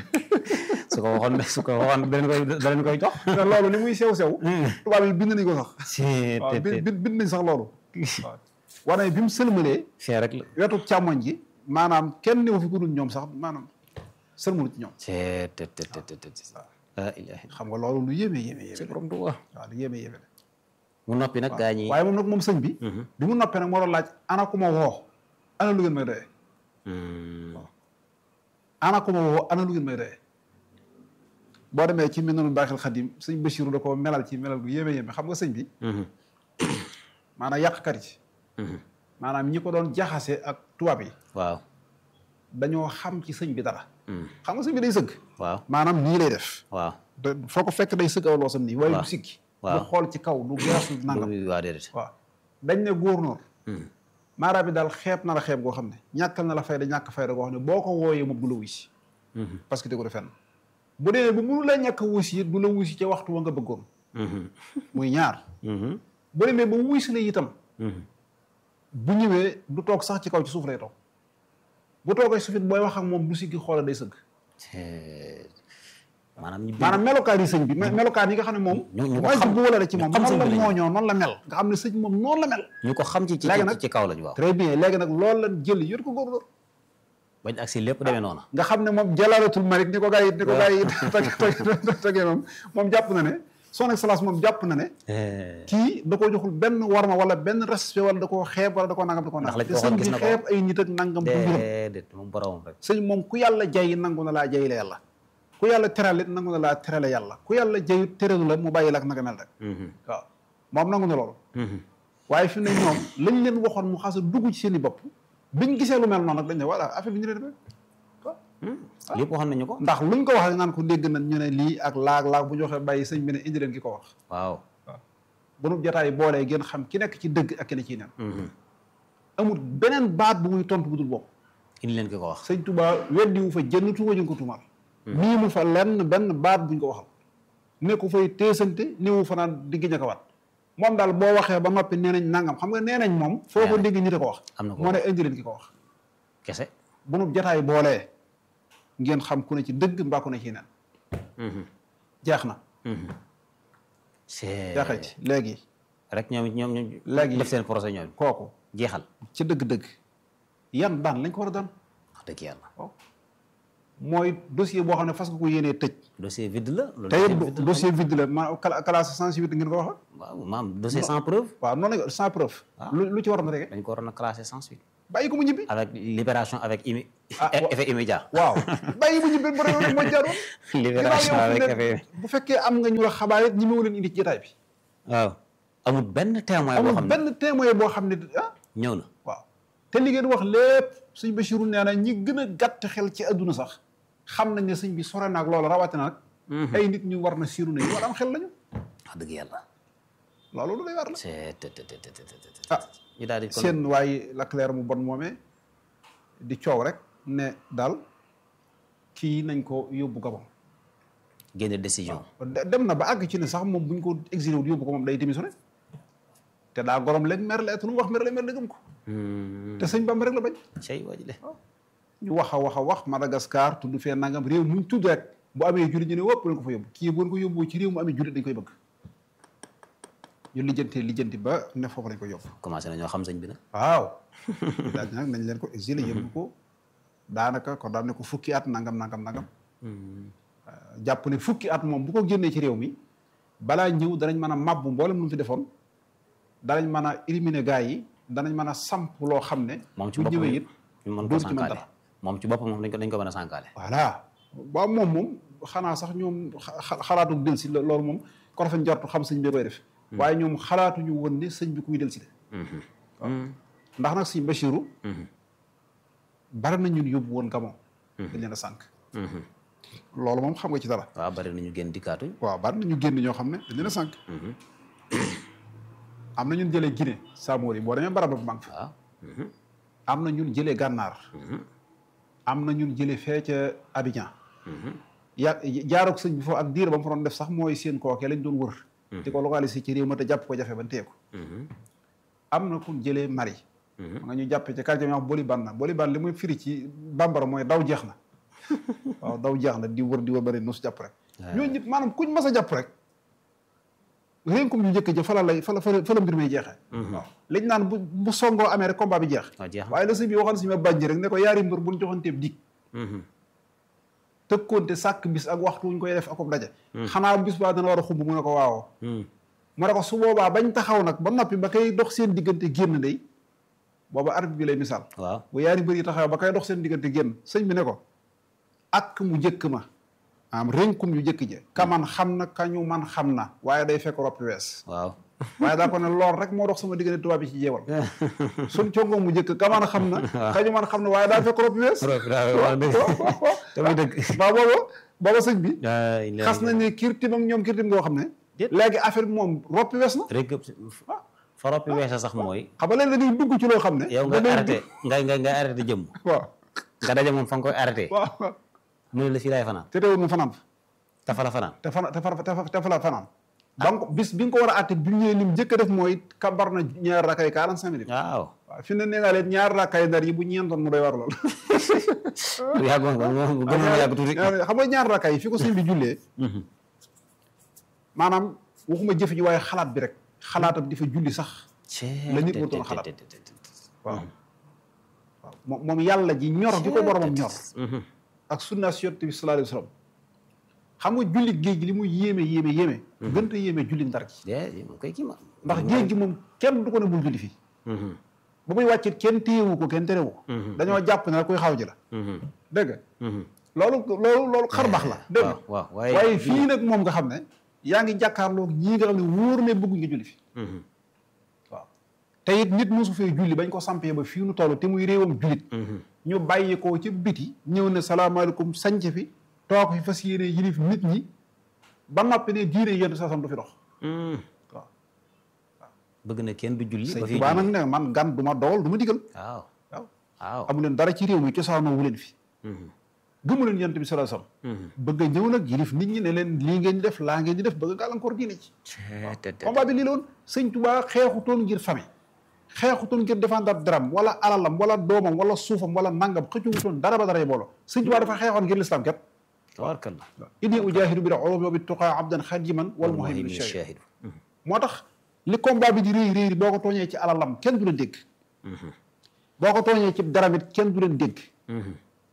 su ko waxoon su ko waxoon da leen koy da leen koy jox te loolu li muy sew sew tubaab yi bind nañ ko sax c'est waaw bi bi bind nañ sax loolu waaw wane bi mu sëlmalee c'est rek la wetu càmmoñ gi maanaam kenn newu fi ku dul ñoom sax maanaam sëlmalu ci ñoom c'est te te te te te la ilaha illa xam nga loolu lu yéeme yéeme ci yéeme borom du wax waaw lu yéeme yéeme la mu noppi nag gaa ñi waaye moom nag moom sëñ bi bi mu noppee nag moo doon laaj ana ku ma woo ana lu ngeen may doyee ana ku ma woo ana lu ngeen may doyee boo demee ci Minanul Baaxil Xadim sëñ Bachirou da ko melal ci melal gu yéeme yéeme xam nga sëñ bi maanaam yàqkat yi maanaam ñi ko doon jaxase ak tubaab yi waaw dañoo xam ci sëñ bi dara xam nga sëñ bi day sëgg waaw maanaam nii lay def waaw da foo ko fekk day sëgg aw loosam nii waaye waaw. du siggi waaw. du xool ci kaw du geesu nangam waa déedéet waaw dañ ne góornóor maara bi daal xeeb na la xeeb goo xam ne ñàkkal na la fayda ñàkk fayda goo xam ne boo ko wooyee moom du la wuy si parce que tegu de fenn bu dee bu mënu la ñàkk a wuy si it du la wuy si ca waxtu wa nga bëggoon muy ñaar bu demee ba wuy si la itam bu ñëwee du toog sax ci kaw ci suuf lay toog bu toogee suufit booy wax ak moom du siggi xoola day sëgg maanaam ñu maanaam melokaan yi sëñ bi me- melokaan yi nga xam ne moom ñu- ñu ko mooy xam- bu wala ci moom ñu xam noonu la sëñ bi lañu. mooñoo noonu la mel nga xam ne sëñ moom noonu la mel ñu ko xam ci ci Léegi nag- ci kaw lañu waaw très bien léegi nag loolu lan jël yor ko góorgóor bañ agsi lépp demee noona nga xam ne moom jalaalatul malik ni ko gars yi ni ko gars yi teg teg tegee moom moom jàpp na ne son excellence moom jàpp na ne kii da koo joxul benn warma wala benn respect wala da koo xeeb wala da koo nangam da koo Ndax nangam lañ ko waxoon te gis sëñ na bi ko. xeeb ay nit ak nangam du mbiram déedéet moom boromam rek sëñ moom ku yàlla jay nangu na laa jay la yàlla ku yàlla terale nangu na laa terale yàlla ku yàlla jayut teralu la mu bàyyi la ak nanga mel rek waaw moom nangu na loolu waaye fi mu ne ñoom lañ leen waxoon mu xas a dugg ci seen i bopp biñ gisee lu mel noonu nag dañ ne voilà affaire bi ñu ne demee lépp waxoon nañu ko ndax luñ ko wax rek naan ko dégg nañ ñu ne lii ak laag laag bu ñu waxee bàyyi sëñ bi ne indi leen ki ko wax waaw bu nu jotaay boolee ngeen xam ki nekk ci dëgg ak ki ne ciy nen amul beneen baat bu muy tontu bu dul bopp indi leen ki ko wax sëñ Touba weddi wu fa jënn tuuma ñu ko tuumaal nii mu fa lenn benn baat buñ ko waxal ne ko fay teesante néewu fa naan digg ña ko waat moom daal boo waxee ba noppi nee nañ nangam xam nga nee nañ moom foo ko dégg ñi ko wax am na ko moo ne indi leen ki ko wax kese bu nu jotaay boolee ngeen xam ku ne ci dëgg mbaa ku ne ci nen jeex na c'est jeexee ci léegi rek ñoom ñoom ñoom Léegi- def seen procès ñoom kooku jeexal ci dëgg-dëgg yan daan lañ ko war a daan wax dëgg yàlla waaw mooy dossier boo xam ne fas nga ko yéenee tëj dossier vide la. loolu te dossier it vide la. dossier vide la ma cla- classe sensibilité ngeen ko wax waaw maam dossier sans preuve. waaw noonu la sans preuve lu lu ci waroon rek dañ ko waroon a classé sans suite. bàyyi ko mu ñibbi avec libération avec immi Ah, wa- effet immédiat. waaw bàyyi mu ñibbi ba réew rek mooy jaaroon libération Ginnaaw yow avec fi ne effet. bu fekkee am nga ñu la xabaar it ñi ma leen indi ci jotaay bi waaw amul benn témoin boo amul xam ne benn témoin boo xam ne ah ñëw na. waaw te li ngeen wax lépp sëñ Bachirou nee na ñi gën a gàtt xel ci adduna sax xam nañ ne sëñ bi sore naag loolu rawatina nag ay nit ñu war na siiru ne ñu war am xel lañu wax dëgg yàlla. loolu lu lay war la c'est te te te te te te. ah ñu daal di kon seen waaye Leclerc mu bon moomee di coow rek ne daal kii nañ ko yóbbu Gabon génne décision. de- dem na ba àgg ci ne sax moom bu ñu ko exilé wul yóbbu ko moom day démissionné te daa gorom léegi mer la lu mu wax mer la mer la gëm ko te sëñ Bamba rek la bañ cey waa ji de. ñu wax a wax a wax Madagascar tudd fee nangam réew mu ñu tudd rek bu amee jullit ñu ne wëpp leen ko fa yóbbu kii bu leen ko yóbbu ci réew mu amee jullit dañ koy bëgg ñu lijjantee lijjanti ba ne foofu lañ koy yóbbu commencé na ñoo xam sëñ bi nag. waaw daal nag nañ leen ko exilé yóbbu ko daanaka kon daan ne ko fukki at nangam nangam nangam jàpp ne fukki at moom bu ko génnee ci réew mi balaa ñëw danañ mën a màbbu mboolem lu mu fi defoon danañ mën a éliminer gars yi danañ mën a samp loo xam ne moom ci bu boppam ñëwee it ñu mën ko dootu ci mën sànkaale dara. moom ci boppam moom dañ ko dañ ko mën a sànkaale. voilà waaw moom moom xanaa sax ñoom xa- xalaatu del si loolu moom ko rafet njortu xam sëñ bi koy def waaye ñoom xalaatuñu woon ne sëñ bi kuy del si de ndax nag sëñ Bachirou bari na ñun yóbbu woon Gabon dañ leen a sànq loolu moom xam nga ci dara waaw bari nañu génn dikkaatuñ. waaw bari na ñu génn ñoo xam ne dañ leen a sànq am na ñun jëlee Guinée Samori boo demee barab bu mag fa waaw. am na ñun jëlee gànnaar am na ñun jëlee fee ca Abidjan ya jaaroog sëñ bi foofu ak diir ba mu fa doon def sax mooy seen kookee lañ doon wër di ko localiser ci réew ma te jàpp ko jafe ba téye ko am na kun jëlee Mali ma nga ñu jàppe ca quartier bi wax Boliban na Boliban li muy firi ci bambara mooy daw jeex na waaw daw jeex na di wër di wër bari nu su jàpp rek ñooñu ñëpp maanaam kuñ mas a jàpp rek rénkum ñu njëkk ja fa la lay fa la fa la fa la mbir may jeexee waaw liñ naan bu bu songoo amee rek combat bi jeex waaw jeex na. waaye la sëñ bi waxoon si ma bànji rek ne ko yaari mbër buñ joxanteeb dig tëkkoonte sàkk bis ak waxtu wuñ koy def akob daje xanaa bis baa dana war a xumb mu ne ko waawoo mu ne ko su boobaa bañ taxaw nag ba noppi ba koy dox seen diggante génn day booba arbitre bi lay misaal waaw. bu yaari mbër yi taxaw ba koy dox seen diggante génn sëñ bi ne ko ak mu jëkk ma am rénkum yu jëkk je kaman xam na kañu man xam na waaye day fekk roppi wees waaw. waaye daa ko ne lool rek moo dox sama diggante tubaab bi ci jeewal suñ congoo mu jëkk kaman xam na kañu man xam na waaye daa fekk roppi wees tamit dëgg. waaw booba booba sëñ bi ay leer xas nañ ne kirtim ak ñoom kirtim goo xam ne Déet. léegi affaire bi moom roppi wees na rek fa roppi weesa sax mooy. xam nga léegi dañuy dugg ci loo xam ne yow nga da ngay arrêté nga nga nga arrêté jëmm. waaw nga daje moom fa nga koy arrêté. waaw waaw mu ne la fii laay fanaan. te teewul mu fanaan fa te fa la fanaan. te fana te fa te fa te fa la fanaan ba nga ko bis bi nga ko war a àtte bi mu ñëwee lim njëkk a def mooy kabar na ñaar rakkay quarante cinq minutes waaw. waaw fi ne nee naa leen ñaar rakkay ndar yi bu ñeentoon mu doy war lool yàggoon nga moom gën na yàgg tuuti. ñaar- xam nga ñaar rakkay yi fi ko sëñ bi jullee maanaam waxuma jëf ji waaye xalaat bi rek xalaatam di fa julli sax la nit warutoon xalaat. waaw waaw moom moom yàlla ji ñor gi ko boromam ñor ak sunna si yonent bi sallallahu alayhi wa sallam xam nga julli géej gi li muy yéeme yéeme yéeme gën a yéeme julli ndar gi de moom kay kii ma. ndax géej gi moom kenn du ko ne bul julli fii ba muy wàccit kenn téyewu ko kenn terewu ko dañoo jàpp ne rek kuy xaw ji la dégg nga loolu loolu loolu xar baax la dégg nga waaw waaw waaye fii nag moom nga xam ne yaa ngi jàkkaarloog ñii nga xam ne wóor ne bëgg nga julli fi waaw te it nit mosu fee julli bañ ko sampee ba fii nu toll te muy réewam jullit ñu bàyyi ko ci biti ñëw ne salaamaaleykum sanc fi toog fi fas yéene yilif nit ñi ba noppi ne diine yenn sa sam du fi dox waaw bëgg na kenn du julli sëñ ba fi Tuubaa nag ne man gan du ma dogal du ma digal waaw waaw waaw amu leen dara ci réew mi cosaanoo wu leen fi gëmu leen yonent bi sallallahu alayhi wasallam bëgg a ñëw nag yilif nit ñi ne leen lii ngeen di def laa ngeen di def bëgg a gàllankoor diine ci combat bi lii la woon sëñ Tuubaa xeexutoon ngir famille xeexutoon ngir défendre dram wala alalam wala doomam wala suufam wala nangam xëccuwutoon dara ba dara booloo sëñ Tuubaa dafa xeexoon ngir lislaam kat tabarkalla inni ujaahidu bil ulumi wa bit tuqaa abdan xadiman wal muhaymin shahid moo tax li combat bi di réy réy boo ko tooñee ci alalam kenn du la dégg boo ko tooñee ci daramit kenn du leen dégg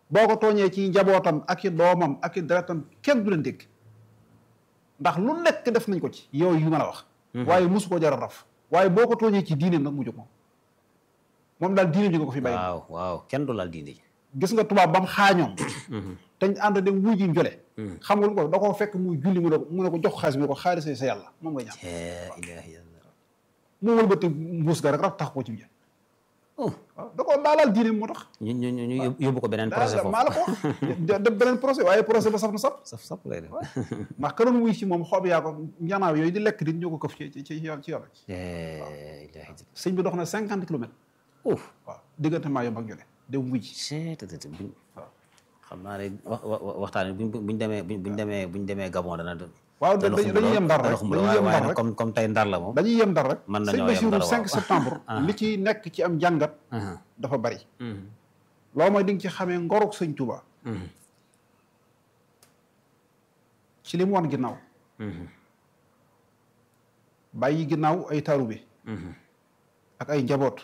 boo ko tooñee ci njabootam ak i doomam ak i deretam kenn du leen dégg ndax lu nekk def nañ ko ci yow yu ma la wax waaye mosu ko jar a raf waaye boo ko tooñee ci diineem nag mu jóg moom moom daal diineem ji nga ko fi bàyyi waaw waaw kenn du laal diine ji gis nga tubaab ba mu xaañoom te ñu ànd dem wuy ji njole xam nga lu ko da koo fekk muy julli mu ne ko mu ne ko jox xaalis bi ne ko xaalis sa yàlla moom ngay ñaan la ilaha illallah mu wëlbati mbuus ga rek raf tax ko ci biir oh waaw da koo daalaal diineem moo tax ñu ñu ñu ñu yóbbu ko beneen projet maa la foofu ko wax def beneen procès waaye procès ba saf na saf saf saf lay def ndax ka doon wuy si moom xoob yaa ko njanaaw yooyu di lekk nit ñoo ko këf ci ci ci yoon ci yoon la ilaha illallah sëñ bi dox na cinquante kilomètres oh waaw diggante maa yomb ak jole dem wuy ji seetatati buñ waaw xam naa ne wax wa- waxtaan bi buñ buñ demee buñ buñ demee buñ demee Gabon dana waaw dana dañuy xumb dañuy lool, yem ndar dana rek xumb dañuy lool, yem waaye ndar nag rek comme comme tey ndar la moom dañuy yem ndar rek Mën sëñ nañoo yem Basiru ndar, waaw. 5 septembre Ah. li ci nekk ci am jàngat aha dafa bari mhm loolu mooy di nga ci xamee ngoruk sëñ Tuuba mhm ci li mu wan ginnaaw mhm bàyyi ginnaaw ay taalibe mhm ak ay njaboot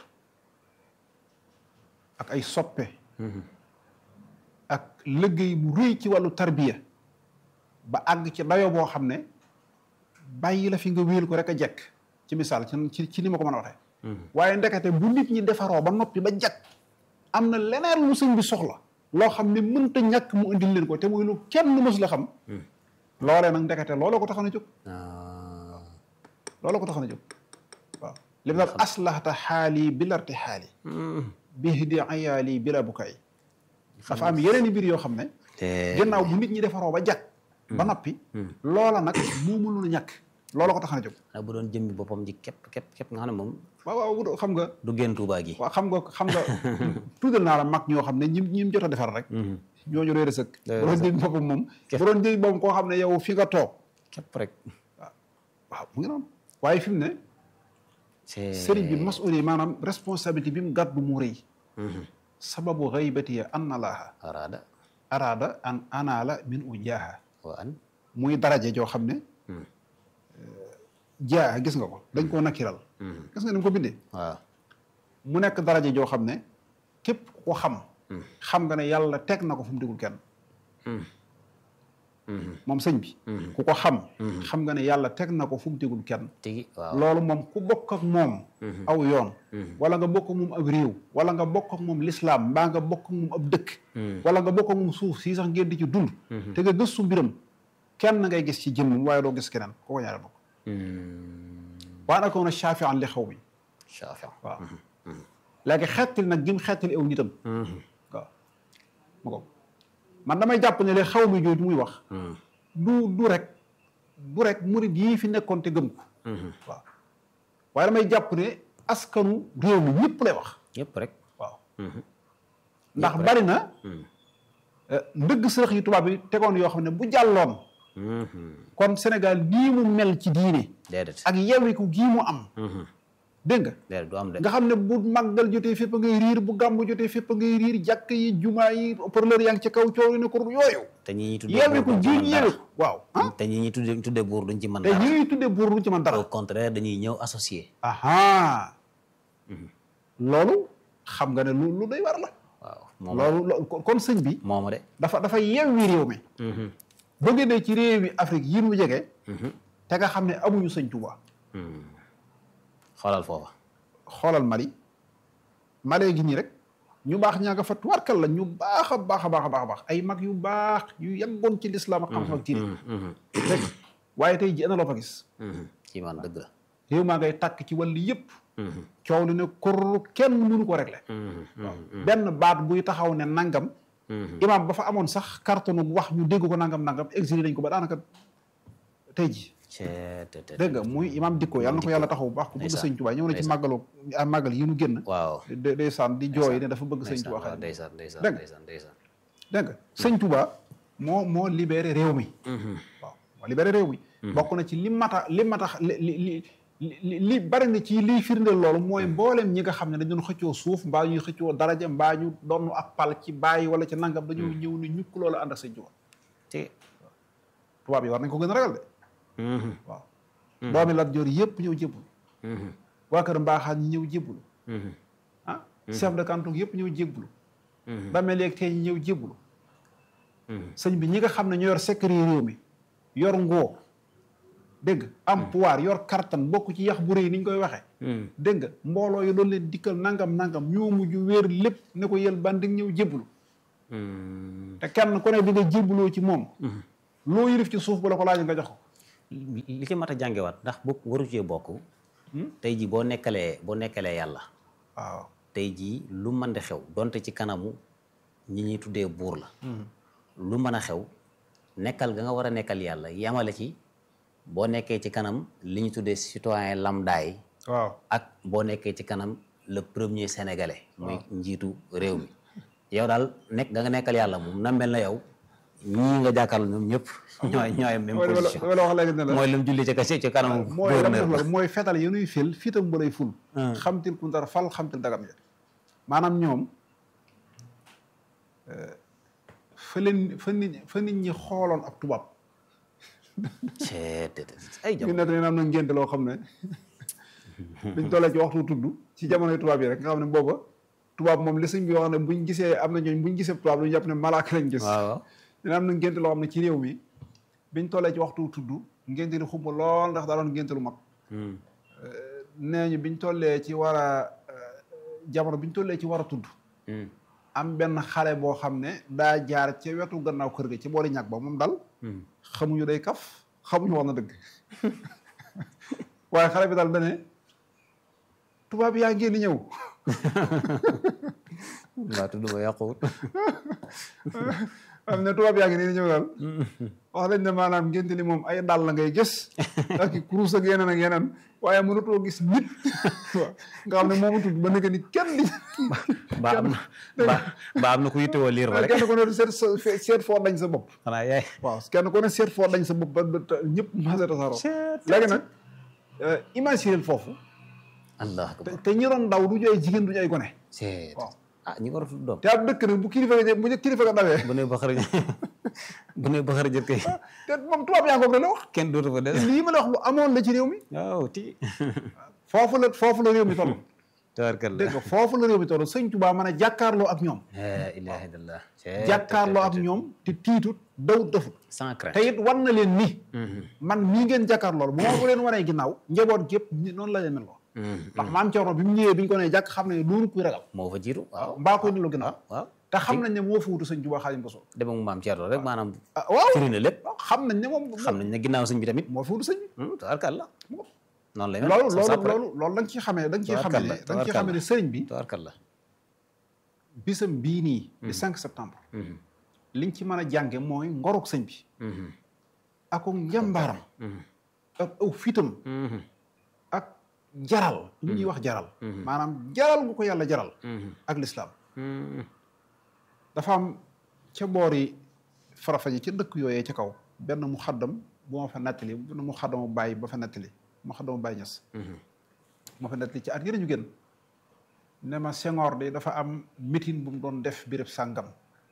ak ay soppe mhm ak liggéey bu rëy ci wàllu tarbiya ba àgg ci dayo boo xam ne bàyyi la fi nga wéel ko rek a jekk ci misaal ci ci ci ni ma ko mën a waxee mhm waaye ndekete bu nit ñi defaroo ba noppi ba jekk am na leneen lu sëñ bi soxla loo xam ne mënta ñàkk mu indil leen ko te muy lu kenn mës la xam loolee nag ndekete looloo ko taxoon a jóg ah looloo ko taxoon a jóg waaw li mu daal aslahta xaali bilarti xaali mhm bihdi ayaali bila bukaay dafa am yeneen i mbir yoo xam ne te ginnaaw bu nit ñi defaroo ba jàkk ba noppi loola nag moo mënul a ñàkk loola ko tax a jóg nag bu doon jëmmi boppam ji képp képp képp nga xam ne moom waaw waaw bu doo- xam nga du génn Tuubaa gi waaw xam nga xam nga tuddal naa la mag ñoo xam ne ñi ñi mu jot a defar rek mhm ñooñu réer a sëkk Réer a bu doon sëkk. jëg boppam moom bu doon jëg boppam koo xam ne yow fi nga toog képp rek waaw mu ngi noonu waaye fi mu ne c'est sëriñ bi mas'ul yi maanaam responsabilité bi mu gàddu mu rëy mhm sababu xaybati ya anna laaha araada araada an anaala min u jaaha wa an muy daraje joo xam ne Hmm. jaaha gis nga ko dañ koo nakkiral mhm gis nga ni mu ko bindee waaw mu nekk daraje joo xam ne képp ku ko xam xam nga ne yàlla teg na ko fu mu digul kenn mhm mhm moom sëñ bi Mhm. ku ko xam xam nga ne yàlla teg na ko fu mu digul kenn tigi waaw loolu moom ku bokk ak moom Mhm. aw yoon Mhm. wala nga bokk ak moom ab réew wala nga bokk ak moom lislaam mbaa nga bokk ak moom ab dëkk Mhm. wala nga bokk ak moom suuf si sax ngeen di ci dund te nga gëstu mbiram kenn ngay gis ci jëmmam waaye doo gis keneen ku ko ñaare bokk mhm waa nag na shafian li xaw mi Shaafi waaw léegi xettil nag gim xettil aw nitam mhm waaw ma ko man damay jàpp ne le xaw mi jooju muy wax mhm du du rek du rek murid yii fi nekkoon te gëm ko mhm waaw waaye damay jàpp ne askanu réew mi ñëpp lay wax yëpp rek waaw mhm ndax bari na mhm eh, ndëgg sërëx yi tubaab yi tegoon yoo xam ne bu jàlloon mhm kon Sénégal nii mu mel ci diine déedéet ak yewiku gii mu am mhm dégg nga déedéet du am de nga xam ne bu màggal jotee fépp ngay riir bu gàmm jotee fépp ngay riir jàkk yi jumaa yi parleur yaa ngi ci kaw coow yi ne ko yooyu te ñi ñuy tuddee yewiku buur duñ ci gii mën ñu dara. yewiku waaw ah te ñi ñuy tuddee tuddee buur duñ ci mën te dara ñi ñuy tuddee buur lu ci man dara au contraire dañuy ñëw associé aha loolu xam nga ne lu lu day war la waaw moom loolu lo- kon- kon sëñ bi mooma de dafa dafa yewwi réew mi mhm boo génnee ci réew yi Afrique yi mu jege mhm te nga xam ne amuñu sëñ Tuubaa mhm xoolal foofa xoolal Mali Mali gi nii rek ñu baax ñaa nga fa tuwarkal la ñu baax a baax a baax a baax a baax ay mag yu baax yu yàggoon ci lislaam ak xam-xam ak diine mhm mhm rek waaye tey ji ana loo fa gis mhm ci man dëgg la réew maa ngay tàkk ci wàll yëpp mhm coow li ne kur kenn mënu ko régler mhm mhm benn baat buy taxaw ne nangam mhm imaam ba fa amoon sax carton wax ñu dégg ko nangam nangam exilé nañ ko ba daanaka tey ji cee te te dégg nga muy imaam dikko yàlla na ko yàlla taxaw bu baax ku bëgg ndeysaan, sëñ Tuubaa ñëw na ci ndeysaan. màggalu ah màggal yi nu génn waaw de ndeysaan di jooy ne dafa bëgg sëñ ndeysaan Tuubaa waaw xarit ndeysaan ndeysaan Dégg nga. ndeysaan ndeysaan dégg nga sëñ Tuubaa moo moo libéré réew mi mhm waaw moo libéré réew mi bokk na ci li mata li mata li li li li li bari na ci liy firndeel loolu mooy mboolem ñi nga xam ne dañu doon xëccoo suuf mbaa ñuy xëccoo daraja mbaa ñu doon ak pal ci bàyyi wala ci nangam dañoo ñëw ne ñukk loolu ànd ak sëñ Tuubaa te tubaab yi war nañ ko gën a ragal de mhm waaw doomi Lat Joor yëpp ñëw jébbul mhm waa kër mbaaxaan ñi ñëw jébbul mhm ah chef de canton yëpp ñëw jébbul damee léegi tey ñëw jébbalu sëñ bi ñi nga xam ne ñoo yor secret réew mi yor ngoo dégg nga am pouvoir yor kartan bokk ci yax bu rëy ni ñu koy waxee dégg nga mbooloo yi doon leen dikkal nangam nangam ñoo mujj wéer lépp ne ko yël ban di ñëw jébbalu te kenn ku ne di nga jébbaloo ci moom loo yërif ci suuf bu la ko laaj nga jox ko li ci mat a jàngewaat ndax bokk waru cee bokk tey jii boo nekkalee boo nekkalee yàlla waaw tey jii lu mën di xew donte ci kanamu ñi ñuy tuddee buur la lu mën a xew nekkal ga nga war a nekkal yàlla yamale ci boo nekkee ci kanam li ñu tuddee citoyen lambda yi waaw ak boo nekkee ci kanam le premier sénégalais muy njiitu réew mi yow daal nekk nga nga nekkal yàlla moom na mel na yow ñii nga jàkkaarloo ñoom ñëpp ñooy ñooy même mooy li ma la position li ma la wax léegi ne la mooy lam julli ci kasi ci kanam mooy lam gouverneur def la mooy fetal yi nuy fil fiitam ba lay ful xamtil ku ndar fal xamtil dagam ja maanaam ñoom fa leen fa nit fa nit ñi xooloon ab tubaab ceet ay ñu jam ne dañu am na ngénte loo xam ne biñ tollee ci waxtu tudd ci jamonoy tubaab yi rek nga xam ne booba tubaab moom li sëñ bi wax ne buñ gisee am na ñooñ buñ gisee tubaab lu ñu jàpp ne malaaka lañ gis waaw dina am na ngénte loo xam ne ci réew mi biñ tollee ci waxtu tudd ngénte li xumba lool ndax daa doon ngénte lu mag nee ñu biñ tollee ci war a jamono biñ tollee ci war a tudd am benn xale boo xam ne daa jaar ca wetu gannaaw kër ga ci boori ñàkk ba moom dal xamuñu day kaf xamuñu wax na dëgg waaye xale bi dal dane tubaab yaa ngeen di ñëw waa tudd ba yàquwut am ne tubaab yaa ngi nii di ñëw daal wax lañ ne maanaam ngénte li moom ay dàll la ngay gis ak i kurus ak yeneen ak yeneen waaye mënatoo gis nit waaw nga xam ne moomu tudd ba nekk ni kenn di ba am na ba ba am na ku yittewoo liir ba rek kenn ku ne seet sa seet foo dañ sa bopp xanaa yaay waaw kenn ku ne seet foo dañ sa bopp ba ba ta- ñëpp masé tasaaroo léegi nag imaginer foofu allah te akbar te ñi doon daw du ñu ay jigéen du ñu ay gone ceet waaw ah ñi war a tudd doom te ab dëkk nag bu kilifa ga bu ñu kilifa ga dawee bu ne ba xara bu ne ba xara jët kay te moom tubaab yaa ngoog la wax kenn dootu fa des lii ma la wax lu amoon la ci réew mi waaw ti foofu la foofu la réew mi toll tabarkalla dégg nga foofu la réew mi toll sëñ Tuubaa mën a jàkkaarloo ak ñoom la ilaha illallah ceet jàkkaarloo ak ñoom te tiitut dawut defut sans crainte te it war na leen ni man mii ngeen jàkkaarloo bu ma ko leen waree ginnaaw njaboot gépp ni- noonu la leen mel ko ndax maam Cerno bi mu ñëwee bi ñu ko nee jàkk xam ne loolu kuy ragal moo fa jiitu waaw mbaa koy nilu ginnaaw waaw te xam nañ ne moo fa wutu sëñ Tuubaa Xaadimu Rasuul dem ak maam Thierno rek maanaam ah waaw firi na lépp xam nañ ne moom xam nañ ne ginnaaw sëñ bi tamit moo fa wutu sëñ bi tabarkalla noonu lay mel loolu sa loolu sàpp rek. loolu loolu da nga ciy xamee da nga ciy xamee Tabarkalla, ne da nga ciy xamee ne sëriñ bi tabarkalla bisam bii nii di 5 septembre liñ ci mën a jànge mooy ngoruk sëñ bi ak njàmbaaram ak aw fitam ak jaral li ñuy wax jaral maanaam jaral gu ko yàlla jaral ak lislaam dafa am ca boori farafaji ca dëkk yooyee ca kaw benn mu xaddam bu ma fa nettali benn mu xaddamu bàyyi ba fa nettali mu xaddamu bàyyi ñes moo fa nettali ci at yële ñu gën ne ma Senghor de dafa am meeting bu mu doon def béréb sàngam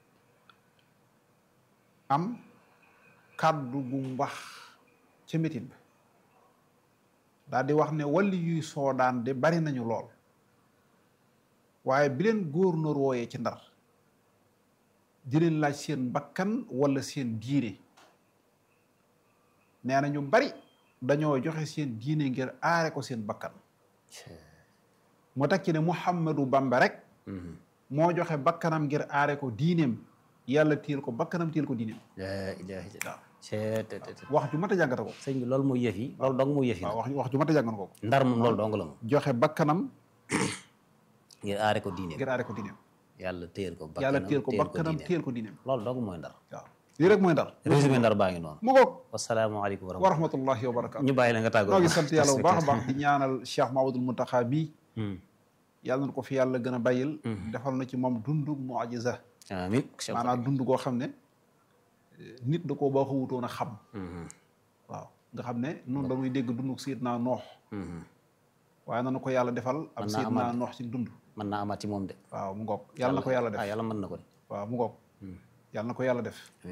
am kàddu gu mu wax ca meeting bi daal di wax ne walli yuy soodaan de bari nañu lool waaye bi leen gouverneur wooyee ci ndar di leen laaj seen bakkan wala seen diine nee na ñu bari dañoo joxe seen diine ngir aare ko seen bakkan moo tax ci ne Muhammadu Bamba rek moo joxe bakkanam ngir aare ko diineem yàlla téel ko bakkanam téel ko diineem la ilaha illallah ceet wax ju mat a jàngata ko sëñ bi loolu mooy yëf yi loolu dong mooy yëf yi waaw wax wax ju mat a jàngan ko ndar moom loolu dong la moom joxe bakkanam ngir aare ko diine ngir aare ko diineem yàlla téyel ko bakkanam yàlla téel ko bakkanam diineem. téel ko diineem loolu dong mooy ndar waaw lii rek mooy ndar résumé ndar baa ngi noonu mu ngoog wasalaamaaleykum wa wa rahmatulah rahmatullahi wa barakaatu ñu bàyyi la nga tàggoo noo ngi sant yàlla bu baax a baax di ñaanal Cheikh Mahamadul Muntaxa bii yàlla na ko fi yàlla gën a bàyyil defal na ci moom dundu mujiza amin Cheikh maanaam dund koo xam ne nit da koo baaxoo wutoon a xam waaw nga xam ne noonu dañuy dégg dund Seydina Noox waaye nanu ko yàlla defal ab Mën naa Seydina amaat. Noox ci dund mën naa amaat ci moom de waaw mu ngoog yàlla na ko yàlla def ah yàlla mën na ko de waaw mu ngoog yàlla na ko yàlla def amin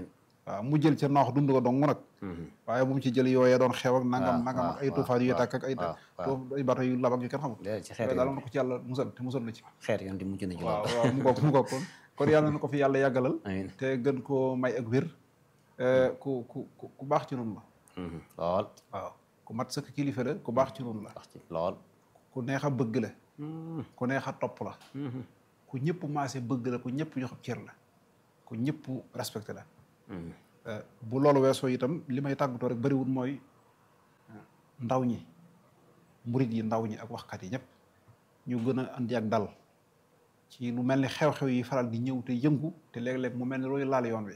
waaw mu jël ca noox dund ko dong nag waaye bu mu ci jël yooyee doon xew ak nangam nangam ak ay tuufaan yu tàkk ak ay ay bato yu lab ak yu kenn xamul ci xeet daal na ko ci yàlla musal te musal na ci xeet yoon di mucc na ci waaw waaw mu ngoog mu ngoog kon kon yàlla na ko fi yàlla yàggalal amiin te gën koo may ak wér ku ku ku baax ci noonu la lool waaw ku mat sëkk kilifa la ku baax ci noonu la wax ci lool ku neex a bëgg la ku neex a topp la ku ñëpp maase bëgg la ku ñëpp jox cër la ku ñëpp respecté la bu loolu weesoo itam li may tàggatoo rek bëriwul mooy ndaw ñi murit yi ndaw ñi ak waxkat yi ñëpp ñu gën a andi ak dal ci lu mel ni xew-xew yi faral di ñëw te yëngu te léeg-léeg mu mel ni looy laal yoon wi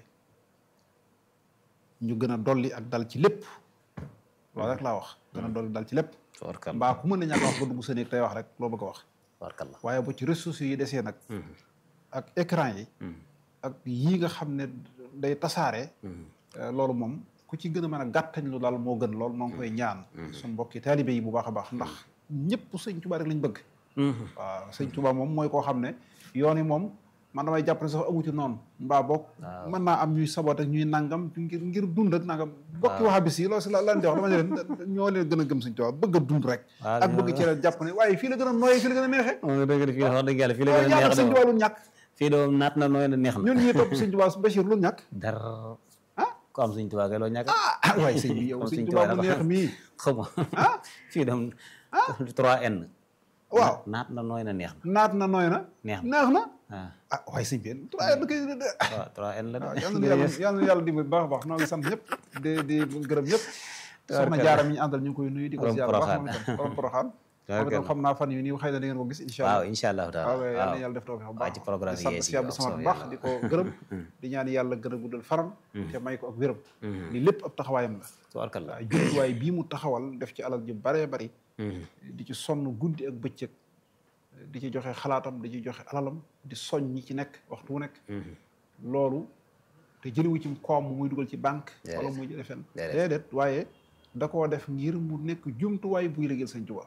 ñu gën a dolli ak dal ci lépp loolu rek laa wax gën a dolli dal ci lépp tubarkalla mbaa ku mën a ñàkk wax ba dugg sa néeg tey wax rek loo bëgg a wax tubarkalla waaye bu ci ressources yi desee nag ak écran yi ak yii nga xam ne day tasaare loolu moom ku ci gën a mën a gàttañ lu daal moo gën loolu moo ngi koy ñaan suñ mbokki taalibe yi bu baax a baax ndax ñëpp sëñ Tuubaa rek lañ bëgg waaw sëñ Tuubaa moom mooy koo xam ne yoon yi moom man damay jàpp ne sax amu ci noonu mbaa bokk mën naa am ñuy saboot ak ñuy nangam ngir ngir dund ak nangam bokki waxa bis yi loolu si la lan di wax dama ne leen ñoo leen gën a gëm sëñ Tuubaa bëgg a dund rek ak bëgg ci leen jàpp ne waaye fii la gën a nooyee fii la gën a neexee dëgg fii wax dëgg yàlla fii la gën a ñaata neex sëñ Tuubaa lu ñàkk fii de moom naat na nooy na neex na ñun ñuy topp sëñ Tuubaa Bachir lu ñàkk dara ah ko am suñ tubaa kay loo ñàkk ah waaye sëñ bi yow Kon sëñ sëñ Tuubaa Tuubaa mu dafa- neex mii xam nga fii dem 3N waaw naat na nooy na neex na naat na nooy na neex na neex na waaw ah waaye sëñ bi trois da koy waaw 3N la waaw de yal na yàlla yal na yàlla dimbali baax a baax noo ngi sant ñëpp di di gërëm ñëpp soxna Tabarkalla. jaara mi ñu àndal ñu ngi koy nuyu di ko Borom ziar bu baax Poroxaan. moom itam borom poroxaan moom itam Tabarkalla. xam naa fan yu nii xëy na da ngeen ko gis incha waaw allah incha allahu taala waaw yal na waaw yàlla def tawfiq bu waaw baax ci programme di sant yees yi si Abdou waaw, Samad bu soo baax yàlla. di ko gërëm di ñaan yàlla gën a guddal faram te may ko ak wéram li lépp ab taxawaayam la tubarkalla waaw jumtuwaay bii mu taxawal def ci alal ji bare bari di ci sonn guddi ak bëccëg di ci joxe xalaatam di ci joxe alalam di soñ ñi ci nekk waxtu wu nekk loolu te jëliwu ci koom muy dugal ci banque wala muy jële fenn Déedéet. déedéet waaye da koo def ngir mu nekk jumtuwaay buy liggéeyal Sëñ Tuubaa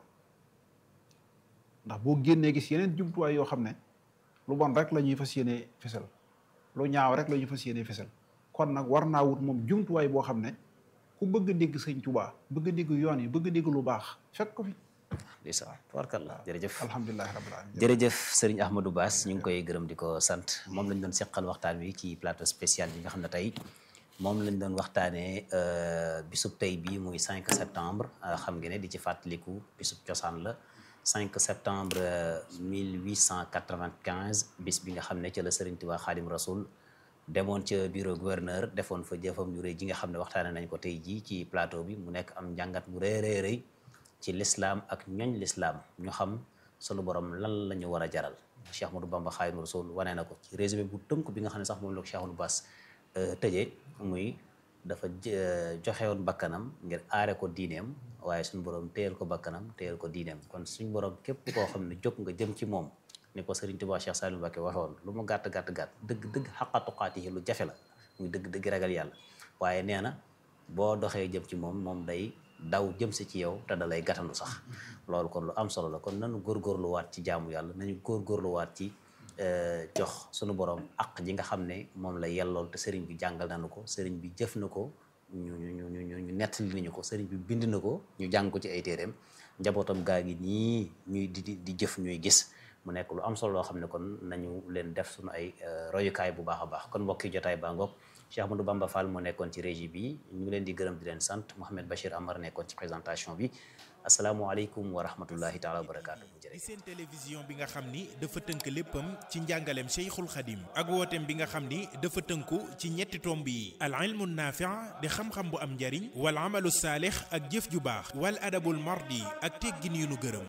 ndax boo génnee gis yeneen jumtuwaay yoo xam ne lu bon rek la ñuy fas yéenee fesal lu ñaaw rek la ñuy fas yéenee fesal kon nag war naa wut moom jumtuwaay boo xam ne ku bëgg a dégg Sëñ Tuubaa bëgg a dégg yoon yi bëgg a dégg lu baax fekk ko fi di sa tubarkalla jërëjëf alhamdulilahi rabbil alamin jërëjëf sëriñ Ahmadou Bass ñu ngi koy gërëm di ko sant moom lañ doon seqal waxtaan wi ci plateau spécial bi nga xam ne tey moom lañ doon waxtaanee bisub tey bii muy 5 septembre euh, xam nga ne di ci fàttaliku bisub cosaan la 5 septembre euh, 1895 bis bi nga xam ne ca la sëriñ Tuubaa Xaadim Rasul demoon ca bureau gouverneur defoon fa jëfam yu rëy ji nga xam ne waxtaane nañ ko tey jii ci plateau bi mu nekk am njàngat mu rëy rëy rëy ci lislaam ak ñoñ lislaam ñu xam sunu borom lan la ñu war a jaral Cheikh Ahmadou Bamba Xaadimu Rasuul wane na ko ci résumé bu tënk bi nga xam ne sax moom la ko Cheikh Ahmadou Bass tëjee muy dafa jë- joxe woon bakkanam ngir aare ko diineem waaye suñu borom téyel ko bakkanam téyel ko diineem kon suñu borom képp koo xam ne jóg nga jëm ci moom ni ko Serigne Touba Cheikh Saliou Mbacké waxoon lu mu gàtt gàtt gàtt dëgg dëgg xaqa tuqaatihi lu jafe la muy dëgg dëgg ragal yàlla waaye nee na boo doxee jëm ci moom moom day daw jëm si ci yow te da lay gàttandu sax loolu kon lu am solo la kon nañu góorgóorluwaat ci jaamu yàlla nañu góorgóorluwaat ci euh, jox sunu borom ak ji nga xam ne moom la yellool te sëriñ bi jàngal nañu ko sëriñ bi jëf na ko ñu ñu ñu ñu ñu nettali nañu ko sëriñ bi bind na ko ñu jàng ko ci ay téeréem njabootam gaa ngi nii ñuy di di di jëf ñuy gis mu nekk lu am solo loo xam ne kon nañu leen def suñu ay euh, royukaay bu baax a baax kon mbokki jotaay baa ngoog Cheikh Ahmadou Bamba Fall moo nekkoon ci régie bi ñu ngi leen di gërëm di leen sant Mouhamed Bachir Amar nekkoon ci présentation bi asalaamualeykum wa rahmatullahi taala wa barakaatu. di seen télévision bi nga xam ni dafa tënk léppam ci njàngaleem Cheikhul Khadim ak wooteem bi nga xam ni dafa tënku ci ñetti tomb yi al ilmu naafi' di xam-xam bu am njariñ wal amalu saalix ak jëf ju baax wal adabul mardi ak teggin yu nu gërëm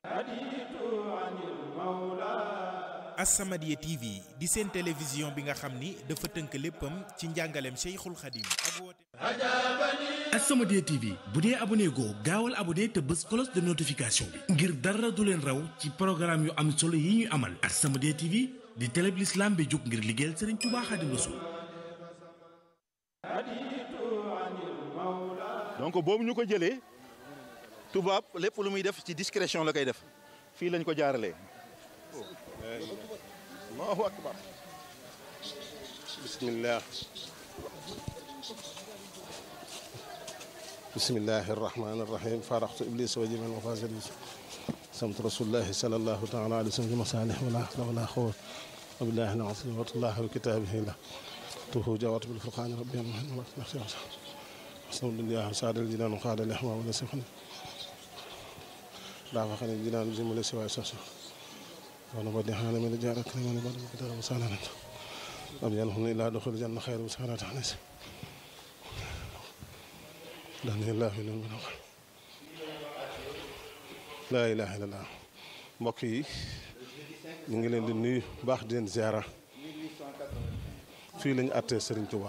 As-Samadiyya TV di seen télévision bi nga xam ni dafa tënk léppam ci njàngaleem Cheikhul Khadim ak wooteem As-Samadiyya TV bu dee abonné goo gaawal abonné te bës cloche de notification bi ngir dara du leen raw ci programme yu am solo yi ñuy amal As-Samadiyya TV di télé bi l'islam bi jóg ngir liggéeyal Serigne Touba Khadim Rassoul donc boobu ñu ko jëlee tubaab lépp lu muy def ci discrétion la koy def fii lañ ko jaaralee. allahu akbar bismillah bismillahi irrahmani irrahim faraxtu iblis wa jiman wa fasili samt rasulullahi salallahu taala alai sallam masalih wala hawla wala quwwata illa billahi al-azim wa tullahi wa kitabihi la tuhu jawat bil furqani rabbi asalaamaaleykum saadal jinaan xaada lex maa wala si fan daa fa xam ne jinaan bi jëmale si waay sos wala ba dexaana mi la jaar ak ma ne ba dama ko dara bu saananat am yan xam ne laa doxal jann xayr bu saanat xane si daanillah fi noonu mën a laa ilaha illallah mbokk yi ñu ngi leen di nuyu baax di leen ziara fii lañu àttee Serigne Touba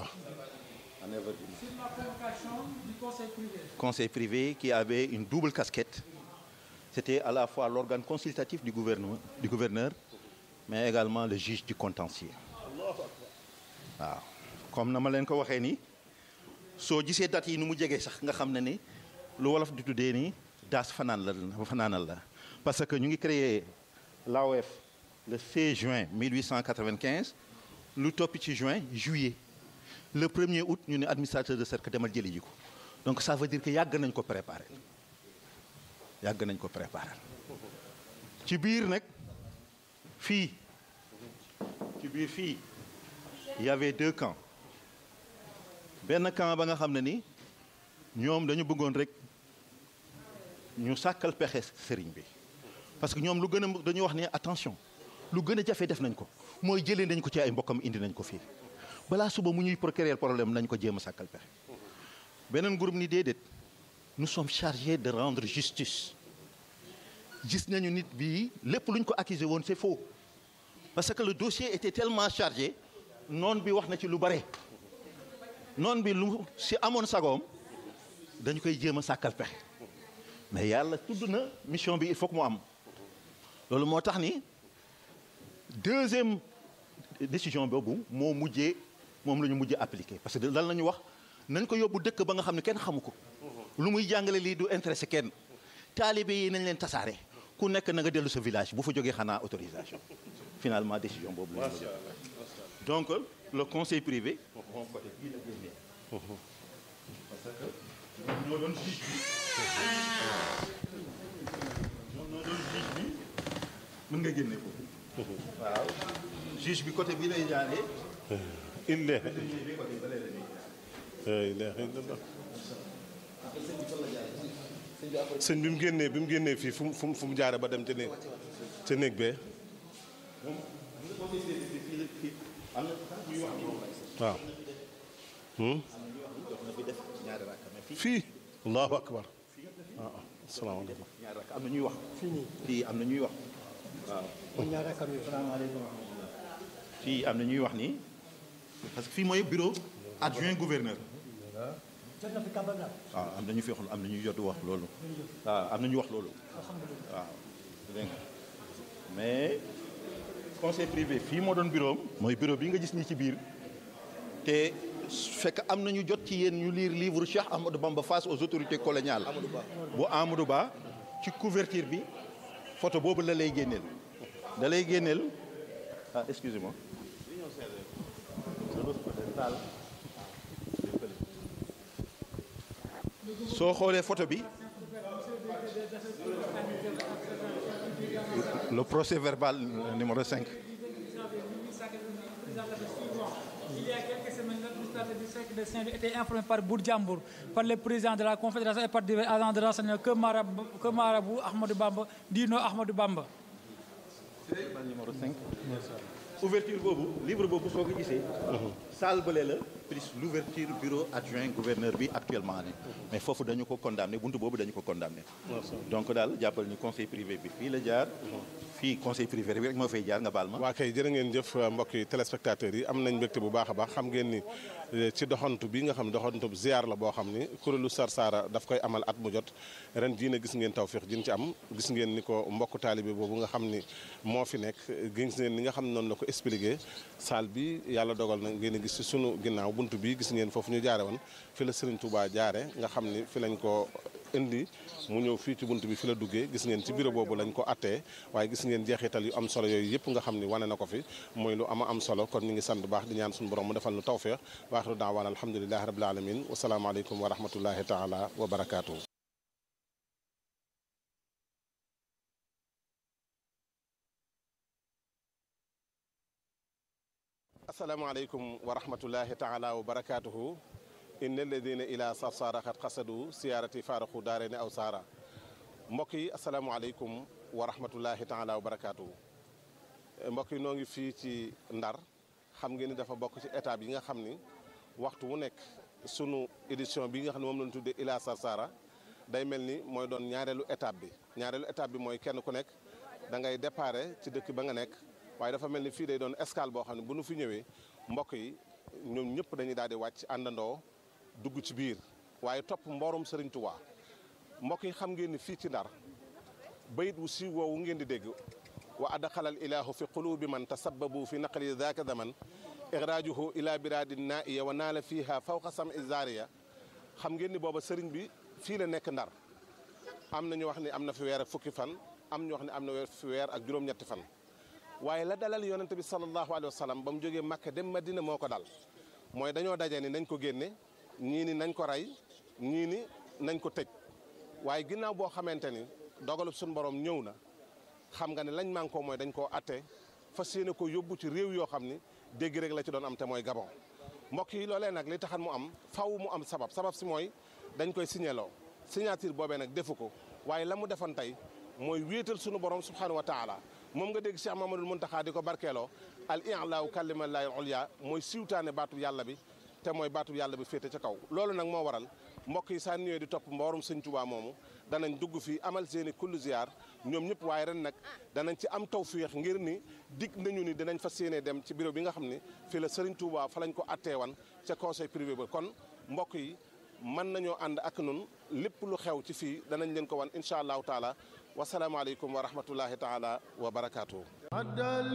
conseil privé qui avait une double casquette. C'était à la fois l'organe consultatif du gouvernement, du gouverneur, mais également le juge du contentieux. waaw comme na ma leen ko waxee nii soo gisee date yi ni mu jegee sax nga xam ne ni lu wolof di tuddee nii daas fanaan la fanaanal la parce que ñu ngi créé l'AOF le 16 juin 1895 lu topp ci juin juillet le 1er août ñu ne administrateur de cercle demal jëli ji ko donc ça veut dire que yàgg nañ ko préparer yàgg nañ ko préparer ci biir nag fii ci biir fii il y avait deux camps benn camp ba nga xam ne ni ñoom dañu bëggoon rek ñu sàkkal pexe sëriñ bi parce que ñoom lu gën a dañu wax ne attention lu gën a jafe def nañ ko mooy jëlee nañ ko ci ay mbokkam indi nañ ko fii balaa suba mu ñuy procurer problème nañ ko jéem a sàkkal pexe beneen groupe ni déedéet nous sommes chargés de rendre justice gis nañu nit bii lépp lu ñu ko accusé woon c'est faux parce que le dossier était tellement chargé noon bi wax na ci lu bare noon bi lu si amoon sagoom dañu koy jéem a sàkkal pexe mais yàlla tudd na mission bi il faut que mu am loolu moo tax ni deuxième décision boobu moo mujjee moom la ñu mujjee appliqué parce que lan la ñu wax nañ ko yóbbu dëkk ba nga xam ne kenn xamu ko lu muy jàngale lii du intéressé kenn taalibe yi nañ leen tasaare ku nekk na nga dellu sa village bu fa jógee xanaa autorisation finalement décision boobu la ñu donc le conseil privé moom côté bii la génnee parce que ñoo doon juge bi ñoom ñoo doon juge bi mën nga génne foofu waaw juge bi côté bii lay jaaree ille la ilaha illallah sëñ bi mu génnee bi mu génnee fii fu mu fu mu fu mu jaare ba dem ca néeg ca néeg bee waaw fii allahu akbar waaw asalaamaaleykum ñaari rakk am na ñuy wax fii am na ñuy wax waaw fii am na ñuy wax nii parce que fii mooy bureau adjoint gouverneur waaw am na ñu fi wax am na ñuy jot wax loolu waaw am na ñu wax loolu waaw dégg nga mais conseil privé fii moo doon bureau am mooy bureau bi nga gis nii ci biir te fekk am na ñu jot ci yéen ñu lire livre Cheikh Amadou Bamba face aux autorités coloniales bu Amadou Ba ci couverture bi photo boobu la lay génneel da lay génneel ah excusez-moi soo xoolee photo bi le procès verbal numéro 5 Il y a quelques semaines, l'administrateur du cercle de Saint-Louis était informé par Bourdiambour, par le président de la Confédération et par divers agents de renseignement que Marabout, que Marabout Ahmadou Bamba dit non Ahmadou Bamba. numéro 5 ouverture boobu livre boobu soo ko gisee salle bële la plus l'ouverture bureau adjoint gouverneur bi actuellement ne mais foofu dañu ko condamné buntu boobu dañu ko condamné donc daal jàppal ni conseil privé bi fii la jaar fii conseil privé bi rek moo fay jaar nga baal ma waa kay jërë ngeen jëf mbokk yi téléspectateurs yi am nañ mbégte bu baax a baax xam ngeen ni ci doxantu bi nga xam doxantu ziar la boo xam ni kuréelu Sarsara daf koy amal at mu jot ren jii na gis ngeen tawféex jin ci am gis ngeen ni ko mbokk taalibe boobu nga xam ni moo fi nekk gis ngeen ni nga xam noonu la ko expliqué salle bi yàlla dogal na ngeen gis ci sunu ginnaaw buntu bi gis ngeen foofu ñu jaare woon fi la Serigne Touba jaare nga xam ni fi lañ ko indi mu ñëw fii ci bunt bi fi la duggee gis ngeen ci bureau boobu lañ ko attee waaye gis ngeen jeexital yu am solo yooyu yëpp nga xam ni wane na ko fi mooy lu ama am solo kon ñu ngi sant baax di ñaan suñu borom mu defal nu tawféex wa axiru daawaan alhamdulilahi rabil alamin wasalaamaaleykum wa rahmatullahi taala wa barakaatuhu asalaamaaleykum wa rahmatullahi taala wa barakaatuhu inna alladina ila sarsara xat xasadu siyaarati faaraxu daare ne aw saara mbokk yi asalaamaaleykum wa rahmatullahi taala wa barakaatuhu mbokk yi noo ngi fii ci ndar xam ngeen ni dafa bokk ci étape yi nga xam ni waxtu wu nekk sunu édition bi nga xam ne moom lañ tuddee ila sarsara day mel ni mooy doon ñaareelu étape bi ñaareelu étape bi mooy kenn ku nekk da ngay déparé ci dëkk ba nga nekk waaye dafa mel ni fii day doon escale boo xam ne bu nu fi ñëwee mbokk yi ñoom ñëpp dañuy daal di wàcc àndandoo dugg ci biir waaye topp mboorum Serigne Touba mbokk yi xam ngeen ni fii ci ndar bayit wu si woowu ngeen di dégg wa adxalal ilahu fi qulubi man tasabbabu fi naqli daka zaman ixraajuhu ila biradin naiya wa naala fiha fawqa sam izariya xam ngeen ni booba sëriñ bi fii la nekk ndar am na ñu wax ni am na fi weer ak fukki fan am ñu wax ni am na fi weer ak juróom-ñetti fan waaye la dalal yonente bi sallallahu alayhi wa sallam ba mu jógee Makka dem Madina moo ko dal mooy dañoo daje ni nañ ko génne ñii ni nañ ko rey ñii ni nañ ko tëj waaye ginnaaw boo xamante ni dogalub suñu borom ñëw na xam nga ne lañ man ko mooy dañ koo atte fas yéene ko yóbbu ci réew yoo xam ni dégg rek la ci doon am te mooy Gabon mbokk yi loolee nag li taxan mu am faw mu am sabab sabab si mooy dañ koy signéloo signature boobee nag defu ko waaye la mu defoon tey mooy wéetal sunu borom subhanahu wa taala moom nga dégg Cheikh Mamadou Muntaxa di ko barkeeloo al i'laaw kalimallaahi ulya mooy siwtaane baatub yàlla bi te mooy baatub yàlla bi féete ca kaw loolu nag moo waral mbokk yi saa ñëwee di topp mboorum sëñ Tuubaa moomu danañ dugg fii amal seeni kullu ziar ñoom ñëpp waaye ren nag danañ ci am tawfiix ngir ni dig nañu ni dinañ fas yéene dem ci bureau bi nga xam ne fii la Sëriñ Tuubaa fa lañ ko atteewan ca conseil privé ba kon mbokk yi mën nañoo ànd ak nun lépp lu xew ci fii danañ leen ko wan incha allahu taala wasalaamaaleykum wa rahmatullahi taala wa barakaatu.